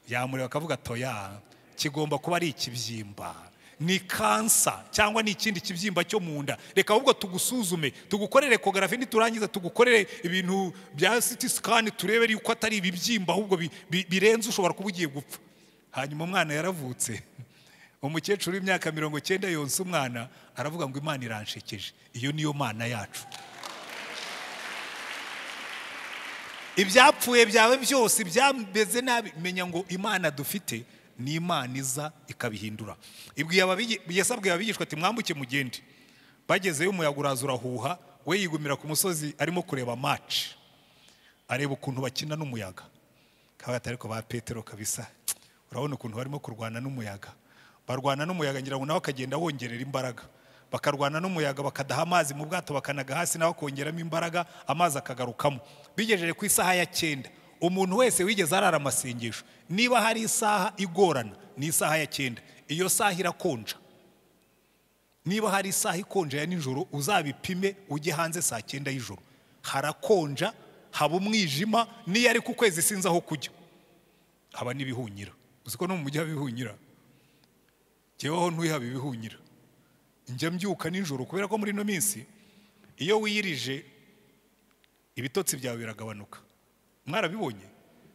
yamureba akavuga toya kigomba kuba ari ikibyimba ni kansa cyangwa ni ikindi kibyimba cyo mu nda reka ahubwo tugusuzume tugukorere ekogarafi niturangiza tugukorere ibintu bya siti sikani turebe yuko atari ibibyimba ahubwo bi- bi- birenze ushobora kuba ugiye gupfa hanyuma umwana yaravutse umukecuru w'imyaka mirongo cyenda yonsa umwana aravuga ngo imana iranshekeje iyo niyo mana yacu ibyapfuye byawe byose byameze nabi menya ngo imana dufite ni imana iza ikabihindura ibwiye ababigi- yesu abwiye abigishwa ati mwambuke mugende bagezeyo umuyaga uraza urahuha we yigumira ku musozi arimo kureba maci areba ukuntu bakina n'umuyaga kaba ariko ba petero kabisa urabona ukuntu barimo kurwana n'umuyaga barwana n'umuyaga ngira ngo nawe akagenda wongerera imbaraga bakarwana n'umuyaga bakadaha amazi mu bwato bakanaga hasi nawe kongeramo imbaraga amazi akagarukamo bigejeje ku isaha ya cyenda umuntu wese wigeze arara amasengesho niba hari isaha igorana ni isaha ya cyenda iyo saha irakonja niba hari isaha ikonja ya nijoro uzabipime ujye hanze saa cyenda y'ijoro harakonja haba umwijima n'iyo ari ku kwezi sinzi aho kujya haba n'ibihunyira uzi ko no mu mujyi haba ibihunyira jyeweho ntuyihaba ibihunyira njya mbyuka nijoro kubera ko muri ino minsi iyo wiyirije ibitotsi byawe biragabanuka mwarabibonye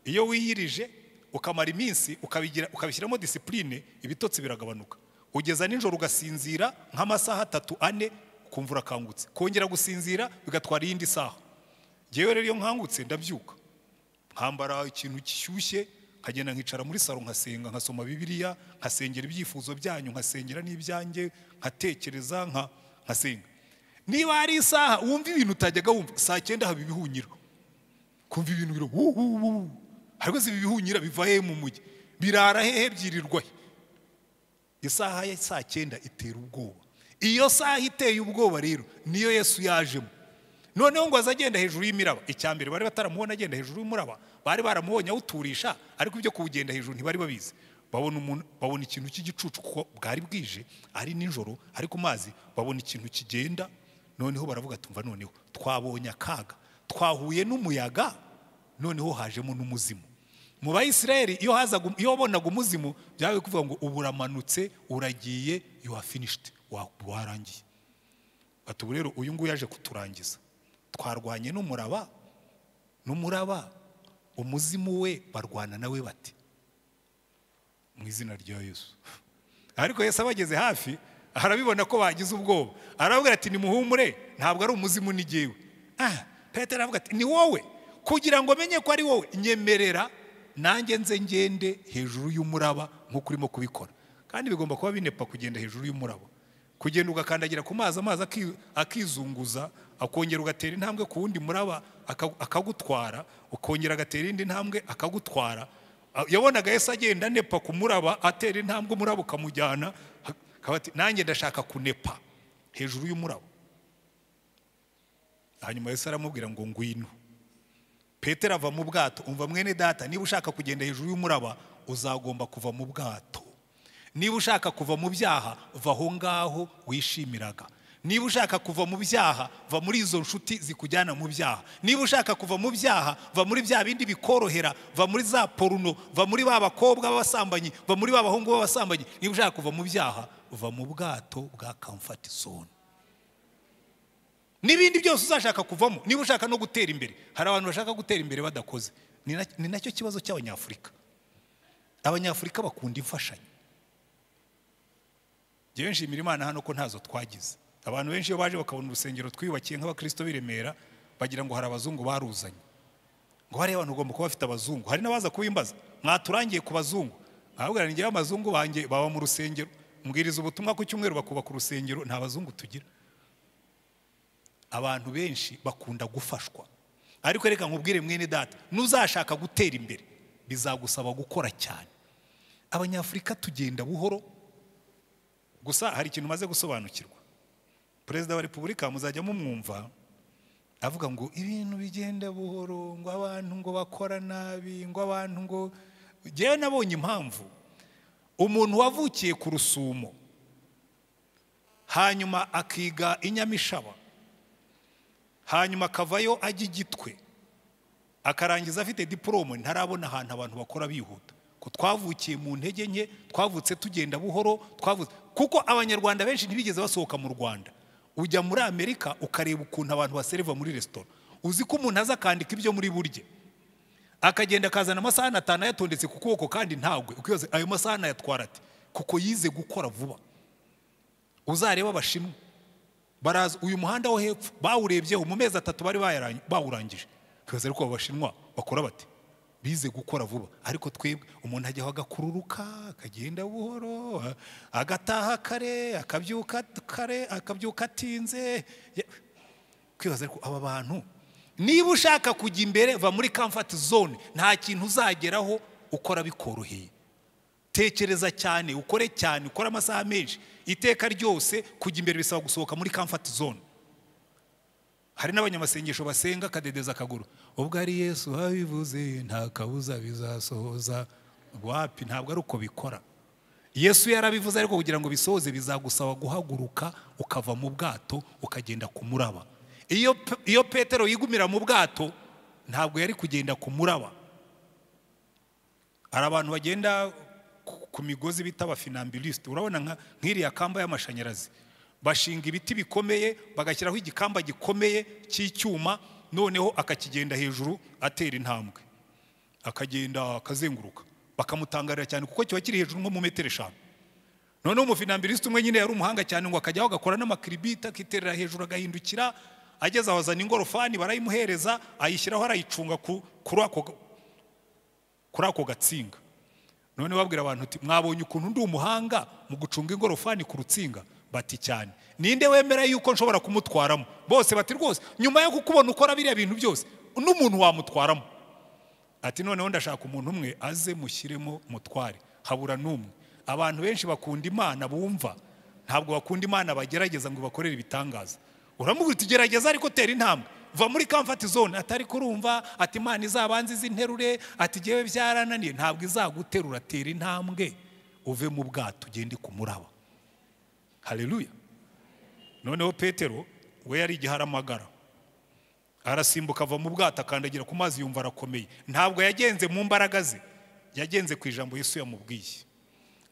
iyo wiyirije ukamara iminsi ukabigira ukabishyiramo disipurine ibitotsi biragabanuka ugeza nijoro ugasinzira nk'amasaha atatu ane ukumva urakangutse kongera gusinzira bigatwara iyindi saha ngewe rero iyo nkangutse ndabyuka nkambara ikintu gishyushye nkagenda nkicara muri saro nkasenga nkasoma bibiriya nkasengera ibyifuzo byanyu nkasengera n'ibyanjye nkatekereza nka nkasenga niba hari isaha wumva ibintu utajyaga wumva saa cyenda haba ibihunyiro kumva ibintu biro wuhuhuhu hariho ibi bihunyira biva hehe mu mujyi birara hehe byirirwa he isaha ya saa cyenda itera ubwoba iyo saha iteye ubwoba rero niyo yesu yajemo noneho ngo aze agenda hejuru y'imiraba icya mbere bari bataramubona agenda hejuru y'umuraba bari baramubonye awuturisha ariko ibyo kuwugenda hejuru ntibari babizi babona umuntu babona ikintu cy'igicucu kuko bwari bwije ari nijoro ari ku mazi babona ikintu kigenda noneho baravuga tumva noneho twabonye akaga twahuye n'umuyaga noneho hajemo n'umuzimu mu bayisiraheli iyo hazaga iyo wabonaga umuzimu byabaye kuvuga ngo uburamanutse uragiye you are finished warangiye bati ubu rero uyu nguyu yaje kuturangiza twarwanye n'umuraba n'umuraba umuzimu we barwana nawe bati mu izina rya yesu ariko yesu abageze hafi arabibona ko bagize ubwoba arababwira ati nimuhumure ntabwo ari umuzimu ni jyewe ah petero aravuga ati ni wowe kugira ngo menye ko ari wowe nyemerera nanjye nze ngende hejuru y'umuraba nk'uko urimo kubikora kandi bigomba kuba binepa kugenda hejuru y'umuraba kugenda ugakandagira ku mazi amazi akizunguza akongera ugatera intambwe ku wundi muraba akagutwara ukongera agatera indi ntambwe akagutwara yabonaga yese agenda anepa ku muraba atera intambwe umuraba ukamujyana nanjye ndashaka kunepa hejuru y'umuraba hanyuma Yesu aramubwira ngo ngwino petero ava mu bwato umva mwene data niba ushaka kugenda hejuru y'umuraba uzagomba kuva mu bwato niba ushaka kuva mu byaha va aho ngaho wishimiraga niba ushaka kuva mu byaha va muri izo nshuti zikujyana mu byaha niba ushaka kuva mu byaha va muri bya bindi bikorohera va muri za poruno va muri ba bakobwa b'abasambanyi va muri ba bahungu b'abasambanyi niba ushaka kuva mu byaha va mu bwato bwa kamfati zone n'ibindi byose uzashaka kuvamo niba ushaka no gutera imbere hari abantu bashaka gutera imbere badakoze ni nacyo kibazo cy'abanyafurika abanyafurika bakunda imfashanyo njyewe nshimira imana hano ko ntazo twagize abantu benshi iyo baje bakabona urusengero twiyubakiye nk'abakristo b'i remera bagira ngo hari abazungu baruzanye ngo hariya abantu ugomba kuba bafite abazungu hari n'abaza kubimbaza mwaturangiye ku bazungu ntabwo ngewe abazungu banjye baba mu rusengero mbwiriza ubutumwa ku cyumweru bakubaka urusengero nta bazungu tugira abantu benshi bakunda gufashwa ariko reka nkubwire mwene data n'uzashaka gutera imbere bizagusaba gukora cyane abanyafurika tugenda buhoro gusa hari ikintu umaze gusobanukirwa perezida wa repubulika muzajya mumwumva avuga ngo ibintu bigenda buhoro ngo abantu ngo bakora nabi ngo abantu ngo ngewe nabonye impamvu umuntu wavukiye ku rusumo hanyuma akiga inyamishaba hanyuma akavayo ajya igitwe akarangiza afite diporome ntarabona ahantu abantu bakora bihuta ko twavukiye mu ntege nke twavutse tugenda buhoro twavutse kuko abanyarwanda benshi ntibigeze basohoka mu rwanda ujya muri amerika ukareba ukuntu abantu basereva muri resitora uzi ko umuntu aza akandika ibyo muri burye akagenda akazana amasahani atanu ayatondetse ku kuboko kandi ntagwe ukibaza ayo masahani ayatwara ati kuko yize gukora vuba uzarebe abashinwa baraza uyu muhanda wo hepfo bawurebyeho mu mezi atatu bari bawurangije kwibaza ariko abashinwa bakora bati bize gukora vuba ariko twebwe umuntu ajyaho agakururuka akagenda buhoro agataha kare akabyuka kare akabyuka atinze kwibaza ariko aba bantu niba ushaka kujya imbere va muri comfort zone nta kintu uzageraho ukora bikoroheye tekereza cyane ukore cyane ukore amasaha menshi iteka ryose kujya imbere bisaba gusohoka muri comfort zone hari n'abanyamasengesho basenga akadedeza akaguru ubwo ari yesu habivuze nta kabuza bizasohoza wapi ntabwo ari uko bikora yesu yarabivuze ariko kugira ngo bisohoze bizagusaba guhaguruka ukava mu bwato ukagenda ku muraba iyo Pe- iyo petero yigumira mu bwato ntabwo yari kugenda ku muraba hari abantu bagenda ku- ku migozi bita abafinambilisite urabona nka nk'iriya kamba y'amashanyarazi bashinga ibiti bikomeye bagashyiraho igikamba gikomeye cy'icyuma noneho akakigenda hejuru atera intambwe akagenda akazenguruka bakamutangarira cyane kuko kiba kiri hejuru nko mu metero eshanu noneho umufinambilisite umwe nyine yari umuhanga cyane ngo akajyaho agakora n'amakiribiti akiterera hejuru agahindukira ageze aho azana ingorofani barayimuhereza ayishyiraho arayicunga ku- kuri ako kuri ako gatsinga none babwira abantu uti mwabonye ukuntu ndi umuhanga mu gucunga ingorofani ku rutsinga bati cyane ninde wemera yuko nshobora kumutwaramo bose bati rwose nyuma yo kukubona ukora biriya bintu byose n'umuntu wamutwaramo ati noneho ndashaka umuntu umwe aze mushyiremo mutware habura n'umwe abantu benshi bakunda imana bumva ntabwo bakunda imana bagerageza ngo ibakorere ibitangaza uramubwira uti gerageza ariko tera intambwe va muri comfort zone atari kurumva ati imana izabanza izinterure ati ngewe byarananiye ntabwo izaguterura tera intambwe uve mu bwato ugende ku muraba haleluya noneho petero we yari igiharamagara arasimbuka ava mu bwato akandagira ku mazi yumva arakomeye ntabwo yagenze mu mbaraga ze yagenze ku ijambo yesu yamubwiye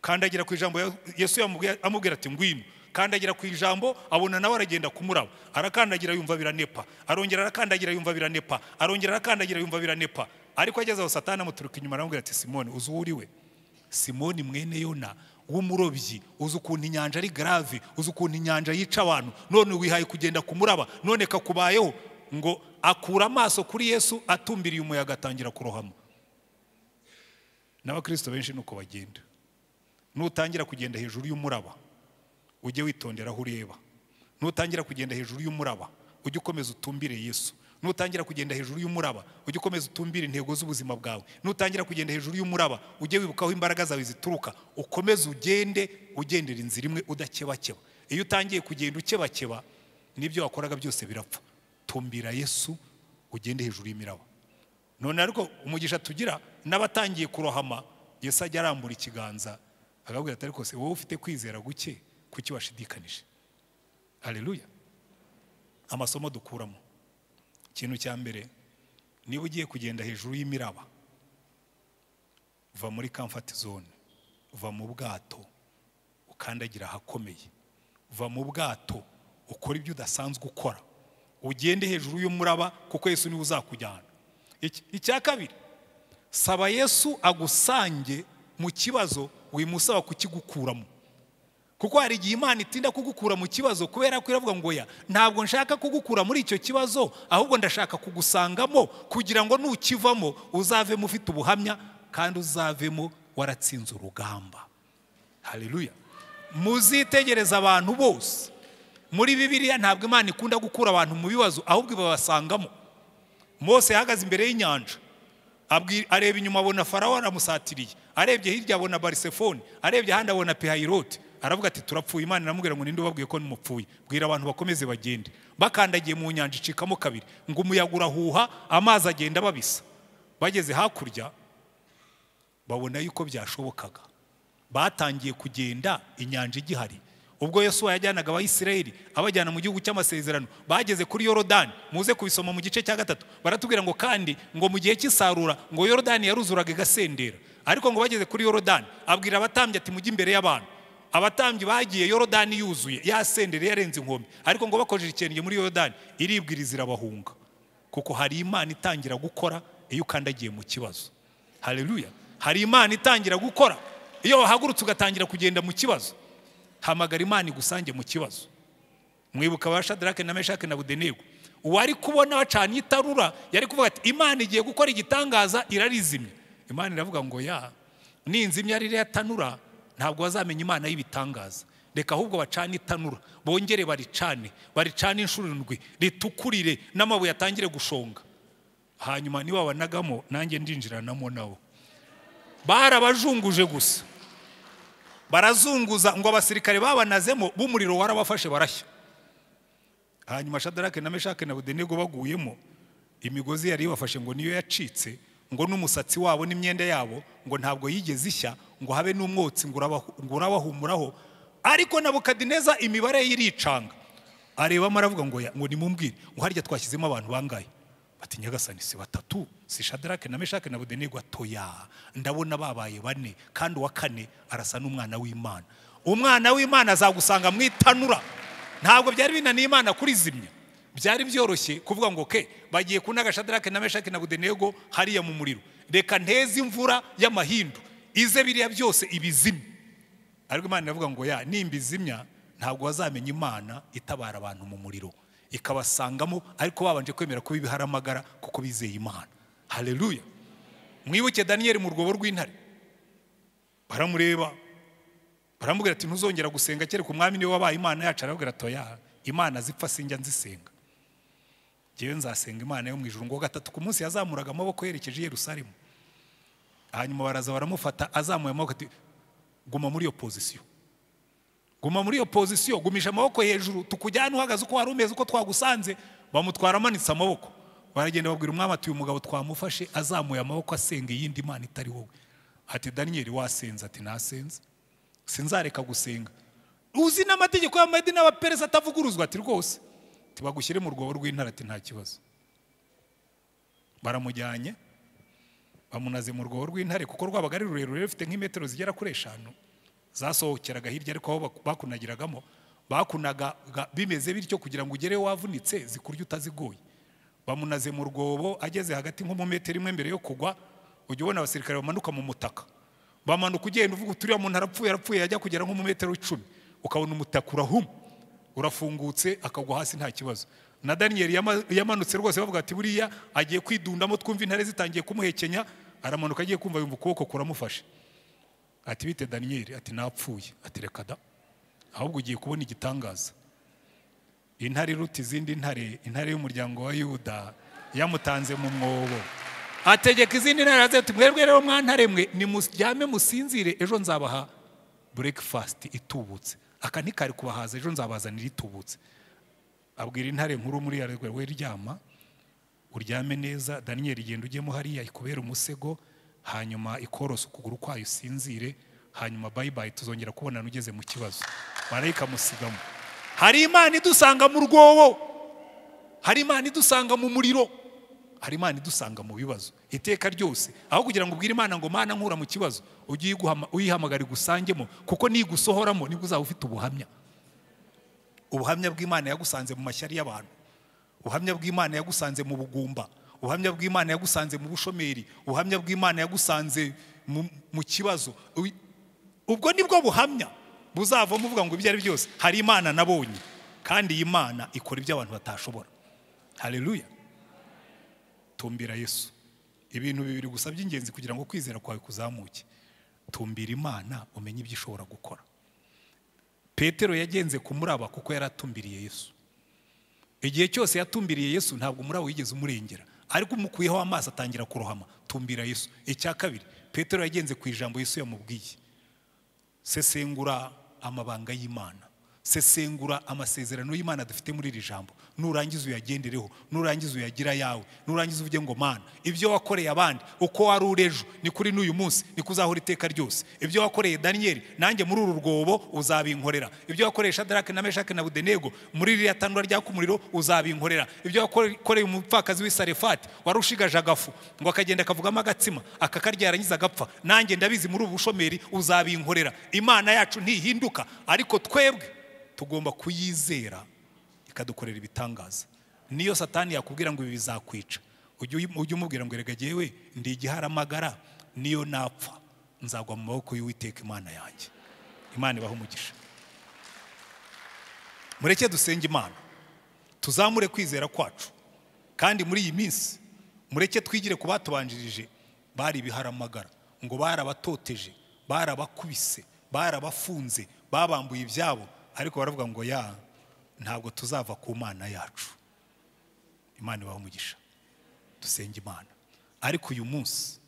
kandagira ku ijambo yesu yamubwiye amubwira ati ngwino kandagira ku ijambo abona nawe aragenda kumuraba arakandagira yumva biranepa arongera arakandagira yumva biranepa arongera arakandagira yumva biranepa ariko ageze aho satani amuturuka inyuma aramubwira ati simoni uzi uwo uri we simoni mwene yona w'umurobyi uzi ukuntu inyanja ari grave uzi ukuntu inyanja yica abantu none wihaye kugenda kumuraba none kakubayeho ngo akura amaso kuri yesu atumbiriye umuyaga atangira kurohama n'abakristo benshi ni uko bagenda nutangira kugenda hejuru y'umuraba ujye witondera aho ureba nutangira kugenda hejuru y'umuraba ujye ukomeza utumbire yesu nutangira kugenda hejuru y'umuraba ujye ukomeza utumbire intego z'ubuzima bwawe nutangira kugenda hejuru y'umuraba ujye wibuka aho imbaraga zawe zituruka ukomeze ugende ugendera inzira imwe udakebakeba iyo utangiye kugenda ukebakeba n'ibyo wakoraga byose birapfa tumbira yesu ugende hejuru y'imiraba none ariko umugisha tugira n'abatangiye kurohama yesu ajya arambura ikiganza akabwira ati ariko se wowe ufite kwizera guke kuki washidikanije haleluya amasomo dukuramo ikintu cya mbere niba ugiye kugenda hejuru y'imiraba va muri comfort zone va mu bwato ukandagira ahakomeye va mu bwato ukora ibyo udasanzwe ukora ugende hejuru y'umuraba kuko yesu niwe uzakujyana Iki- icya kabiri saba yesu agusange mu kibazo wimusaba kukigukuramo kuko hari igihe imana itinda kugukura mu kibazo kubera ko iravuga ngo ya ntabwo nshaka kugukura muri icyo kibazo ahubwo ndashaka kugusangamo kugira ngo nukivamo uzavemo ufite ubuhamya kandi uzavemo waratsinze urugamba haleluya muzitegereza abantu bose muri bibiliya ntabwo imana ikunda gukura abantu mu bibazo ahubwo ibabasangamo mose yahagaze imbere y'inyanja abwi- areba inyuma abona farawo aramusatiriye arebye hirya abona barisefoni arebye ahandi abona pehayirote aravuga ati turapfuye imana iramubwira ngo ninde ubabwiye ko nimupfuye bwira abantu bakomeze bagende bakandagiye mu nyanja icikamo kabiri ngo umuyaga urahuha amazi agenda babisa bageze hakurya babona yuko byashobokaga batangiye kugenda inyanja igihari ubwo yesu yajyanaga abayisiraheli abajyana mu gihugu cy'amasezerano bageze kuri yorodani muze kubisoma mu gice cya gatatu baratubwira ngo kandi ngo mu gihe cy'isarura ngo yorodani yaruzuraga igasendera ariko ngo bageze kuri yorodani abwira abatambyi ati mujye imbere y'abantu abatambyi bagiye yorodani yuzuye yasendereye yarenze inkombe ariko ngo bakojeje ikirenge muri yorodani iribwiriza irabahunga kuko hari imana itangira gukora iyo ukandagiye mu kibazo haleluya hari imana itangira gukora iyo wahagurutse ugatangira kugenda mu kibazo hamagara imana igusange mu kibazo mwibuka ba shadarake na meshake na budenego uwari kubona bacanye itarura yari kuvuga ati imana igiye gukora igitangaza irarizimya imana iravuga ngo ya ninzimya ririya tanura ntabwo bazamenya imana y'ibitangaza reka ahubwo bacane itanura bongere baricane baricane inshuro indwi ritukurire n'amabuye atangire gushonga hanyuma nibabanagamo nanjye ndinjiranamo nabo barabajunguje gusa barazunguza ngo abasirikare babanazemo b'umuriro warabafashe barashya hanyuma shadarake na meshake na budenego baguyemo imigozi yari ibafashe ngo niyo yacitse ngo n'umusatsi wabo n'imyenda yabo ngo ntabwo yigeze ishya ngo habe n'umwotsi ngo urabahu- ngo urabahumuraho ariko na bukadineza imibare ye iricanga arebamo aravuga ngo ya- ngo nimumbwire ngo harya twashyizemo abantu bangahe bati nyagasani si batatu si shadarake na meshake na budenego atoya ndabona babaye bane kandi uwa kane arasa n'umwana w'imana umwana w'imana azagusanga mu itanura ntabwo byari binaniye imana kurizimya byari byoroshye kuvuga ngo ke bagiye kunaga shadarake na meshaki na budenego hariya mu muriro reka nteze imvura y'amahindu ize biriya byose ibizimye ariko imana iravuga ngo ya nimbizimya ntabwo bazamenya imana itabara abantu mu muriro ikabasangamo ariko babanje kwemera kuba ibiharamagara kuko bizeye imana haleluya mwibuke daniyeli mu rwobo rw'intare baramureba baramubwira ati ntuzongera gusenga kereka umwami niwe wabaye imana yacu arababwira atoya imana zipfa sinjya nzisenga ngewe nzasenga imana yo mu ijuru ngo gatatu ku munsi yazamuraga amaboko yerekeje i yerusalemu hanyuma baraza baramufata azamuye amaboko ati guma muri iyo pozisiyo guma muri iyo pozisiyo gumisha amaboko hejuru tukujyane uhagaze uko wari umeze uko twagusanze bamutwara amanitse amaboko baragenda babwira umwami ati uyu mugabo twamufashe azamuye amaboko asenga iyindi mana itari wowe ati daniyeli wasenze ati nasenze sinzareka gusenga uzi n'amategeko y'amadi n'abaperezida atavuguruzwa ati rwose tibagushyire mu rwobo rw'intara ati nta kibazo baramujyanye bamunaze mu rwobo rw'intare kuko rwabaga ari rurerure rufite nk'imetero zigera kuri eshanu zasohokeraraga hirya ariko aho bak- bakunagiragamo bakunaga bimeze bityo kugira ngo ugereyo wavunitse zikurya utazigoye bamunaze mu rwobo ageze hagati nko mu metero imwe mbere yo kugwa ujya ubona abasirikare bamanuka mu mutaka bamanuka ugenda uvuga uti uriya muntu arapfuye arapfuye yajya kugera nko mu metero icumi ukabona umutaka urahuma urafungutse akagwa hasi nta kibazo na daniyeli yama- yamanutse rwose bavuga ati buriya agiye kwidundamo twumva intare zitangiye kumuhekenya aramanuka agiye kumva yumva ukuboko kuramufashe ati bite daniyeli ati napfuye ati reka da ahubwo ugiye kubona igitangaza intare iruta izindi ntare intare y'umuryango wa yuda yamutanze mu mwobo ategeka izindi ntare aravuga ati mwebwe rero mwantare mwe nimuryame musinzire ejo nzabaha breakfast itubutse aka ntikari kubahaza ejo nzabazanira itubutse abwira intare nkuru muri yarwe we ryama uryame neza daniyeli genda ujyemo hariya ikubera umusego hanyuma ikorosa ukuguru kwayo usinzire hanyuma bayibayi tuzongera kubonana ugeze mu kibazo marayika amusigamo hari imana idusanga mu rwobo hari imana idusanga mu muriro hari imana idusanga mu bibazo iteka ryose aho kugira ngo ubwire imana ngo mana nkura mu kibazo ujye uyiguhama- uyihamagara igusangemo kuko nigusohoramo nibwo uzaba ufite ubuhamya ubuhamya bw'imana yagusanze mu mashyari y'abantu ubuhamya bw'imana yagusanze mu bugumba ubuhamya bw'imana yagusanze mu bushomeri ubuhamya bw'imana yagusanze mu- mu kibazo Uy- ubwo nibwo buhamya buzavamo uvuga ngo ibyo ari byose hari imana nabonye kandi iyi mana ikora ibyo abantu batashobora haleluya tumbira yesu ibintu bibiri gusa by'ingenzi kugira ngo kwizera kwawe kuzamuke tumbira imana umenye ibyo ishobora gukora petero yagenze ku muraba kuko yari atumbiriye yesu igihe cyose yatumbiriye yesu ntabwo umuraba wigeze umurengera ariko umukuyeho amaso atangira kurohama tumbira yesu icya kabiri petero yagenze ku ijambo yesu yamubwiye sesengura amabanga y'imana sesengura amasezerano y'imana dufite muri iri jambo nurangiza uyagendereho nurangiza uyagira yawe nurangiza uvuge ngo mana ibyo wakoreye abandi uko wari uri ejo ni kuri n'uyu munsi ni kuzahora iteka ryose ibyo wakoreye daniyeli nanjye muri uru rwobo uzabinkorera ibyo wakoreye shadarake na meshake na budenego muri ririya tanura ryaka umuriro uzabinkorera ibyo wakoreye umupfakazi w'i sarefati wari ushigaje agafu ngo akagenda akavugamo agatsima akakarya yarangiza agapfa nanjye ndabizi muri ubu bushomeri uzabinkorera imana yacu ntihinduka ariko twebwe tugomba kuyizera ikadukorera ibitangaza niyo satani yakubwira ngo ibi bizakwica ujye uyi- ujye umubwira ngo erega jyewe ndi igiharamagara niyo napfa nzagwa mu maboko y'uwiteka imana yanjye imana ibahe umugisha mureke dusenge imana tuzamure kwizera kwacu kandi muri iyi minsi mureke twigire ku batubanjirije bari ibiharamagara ngo barabatoteje barabakubise barabafunze babambuye ibyabo ariko baravuga ngo ya ntabwo tuzava ku mana yacu imana ibaha umugisha dusenge imana ariko uyu munsi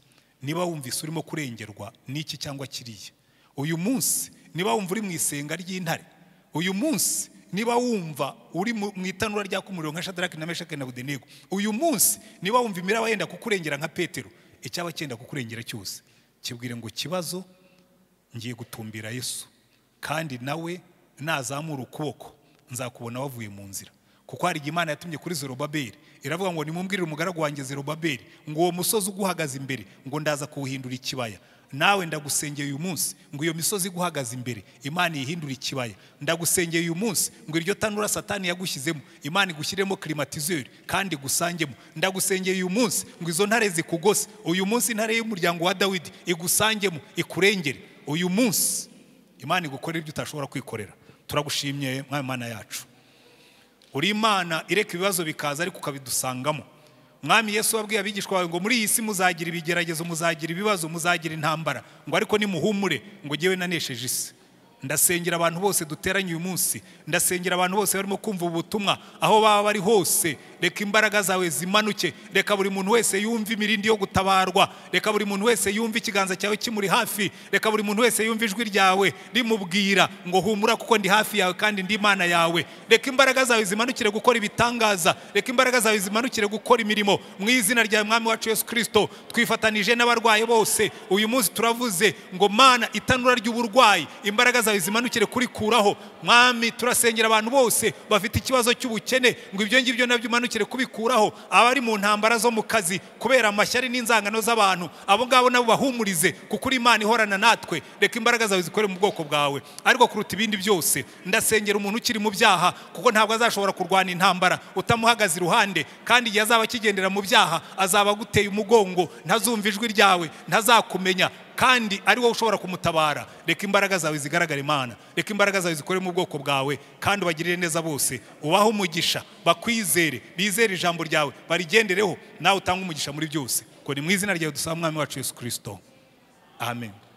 niba wumvise urimo kurengerwa n'iki cyangwa kiriya uyu munsi niba wumva uri mu isenga ry'intare uyu munsi niba wumva uri mu mu itanura ryaka umuriro nka shadaraki na meshake na budenego uyu munsi niba wumva imiraba yenda kukurengera nka petero icyaba cyenda kukurengera cyose kibwire ngo kibazo ngiye gutumbira yesu kandi nawe nazamura ukuboko nzakubona wavuye mu nzira kuko hari igihe imana yatumye kuri zerubabeli iravuga ngo nimumbwirire umugaragu wanjye zerubabeli ngo uwo musozi uguhagaze imbere ngo ndaza kuwuhindura ikibaya nawe ndagusengeye uyu munsi ngo iyo misozi iguhagaze imbere imana iyihindure ikibaya ndagusengeye uyu munsi ngo iryo tanura satani yagushyizemo imana igushyiremo klimatizeri kandi igusangemo ndagusengeye uyu munsi ngo izo ntare zikugose uyu munsi intare y'umuryango wa dawidi igusangemo ikurengere uyu munsi imana igukorera ibyo utashobora kwikorera turagushimye mwami mana yacu uri imana ireka ibibazo bikaza ariko ukabidusangamo mwami yesu wabwiye abigishwa bawe ngo muri iyi si muzagira ibigeragezo muzagira ibibazo muzagira intambara ngo ariko nimuhumure ngo ngewe nanesheje isi ndasengera abantu bose duteranye uyu munsi ndasengera abantu bose barimo kumva ubu butumwa aho baba bari hose reka imbaraga zawe zimanuke reka buri muntu wese yumve imirindi yo gutabarwa reka buri muntu wese yumve ikiganza cyawe kimuri hafi reka buri muntu wese yumve ijwi ryawe rimubwira ngo humura kuko ndi hafi yawe kandi ndi imana yawe reka imbaraga zawe zimanukire gukora ibitangaza reka imbaraga zawe zimanukire gukora imirimo mu izina rya mwami wacu yesu kirisito twifatanije n'abarwayi bose uyu munsi turavuze ngo mana itanura ry'uburwayi imbaraga zawe zimanukire kurikuraho mwami turasengera abantu bose bafite ikibazo cy'ubukene ngo ibyo ngibyo nabyo umanukire kubikuraho abari mu ntambara zo mu kazi kubera amashyari n'inzangano z'abantu abo ngabo nabo bahumurize kuko uri imana ihorana natwe reka imbaraga zawe zikore mu bwoko bwawe ariko kuruta ibindi byose ndasengera umuntu ukiri mu byaha kuko ntabwo azashobora kurwana intambara utamuhagaze iruhande kandi igihe azaba akigendera mu byaha azaba aguteye umugongo ntazumva ijwi ryawe ntazakumenya kandi ari wowe ushobora kumutabara reka imbaraga zawe zigaragare imana reka imbaraga zawe zikore mu bwoko bwawe kandi ubagirire neza bose ubahe umugisha bakwizere bizere ijambo ryawe barigendereho nawe utange umugisha muri byose ngo ni mu izina ryawe dusaba umwami wacu yesu kirisito amen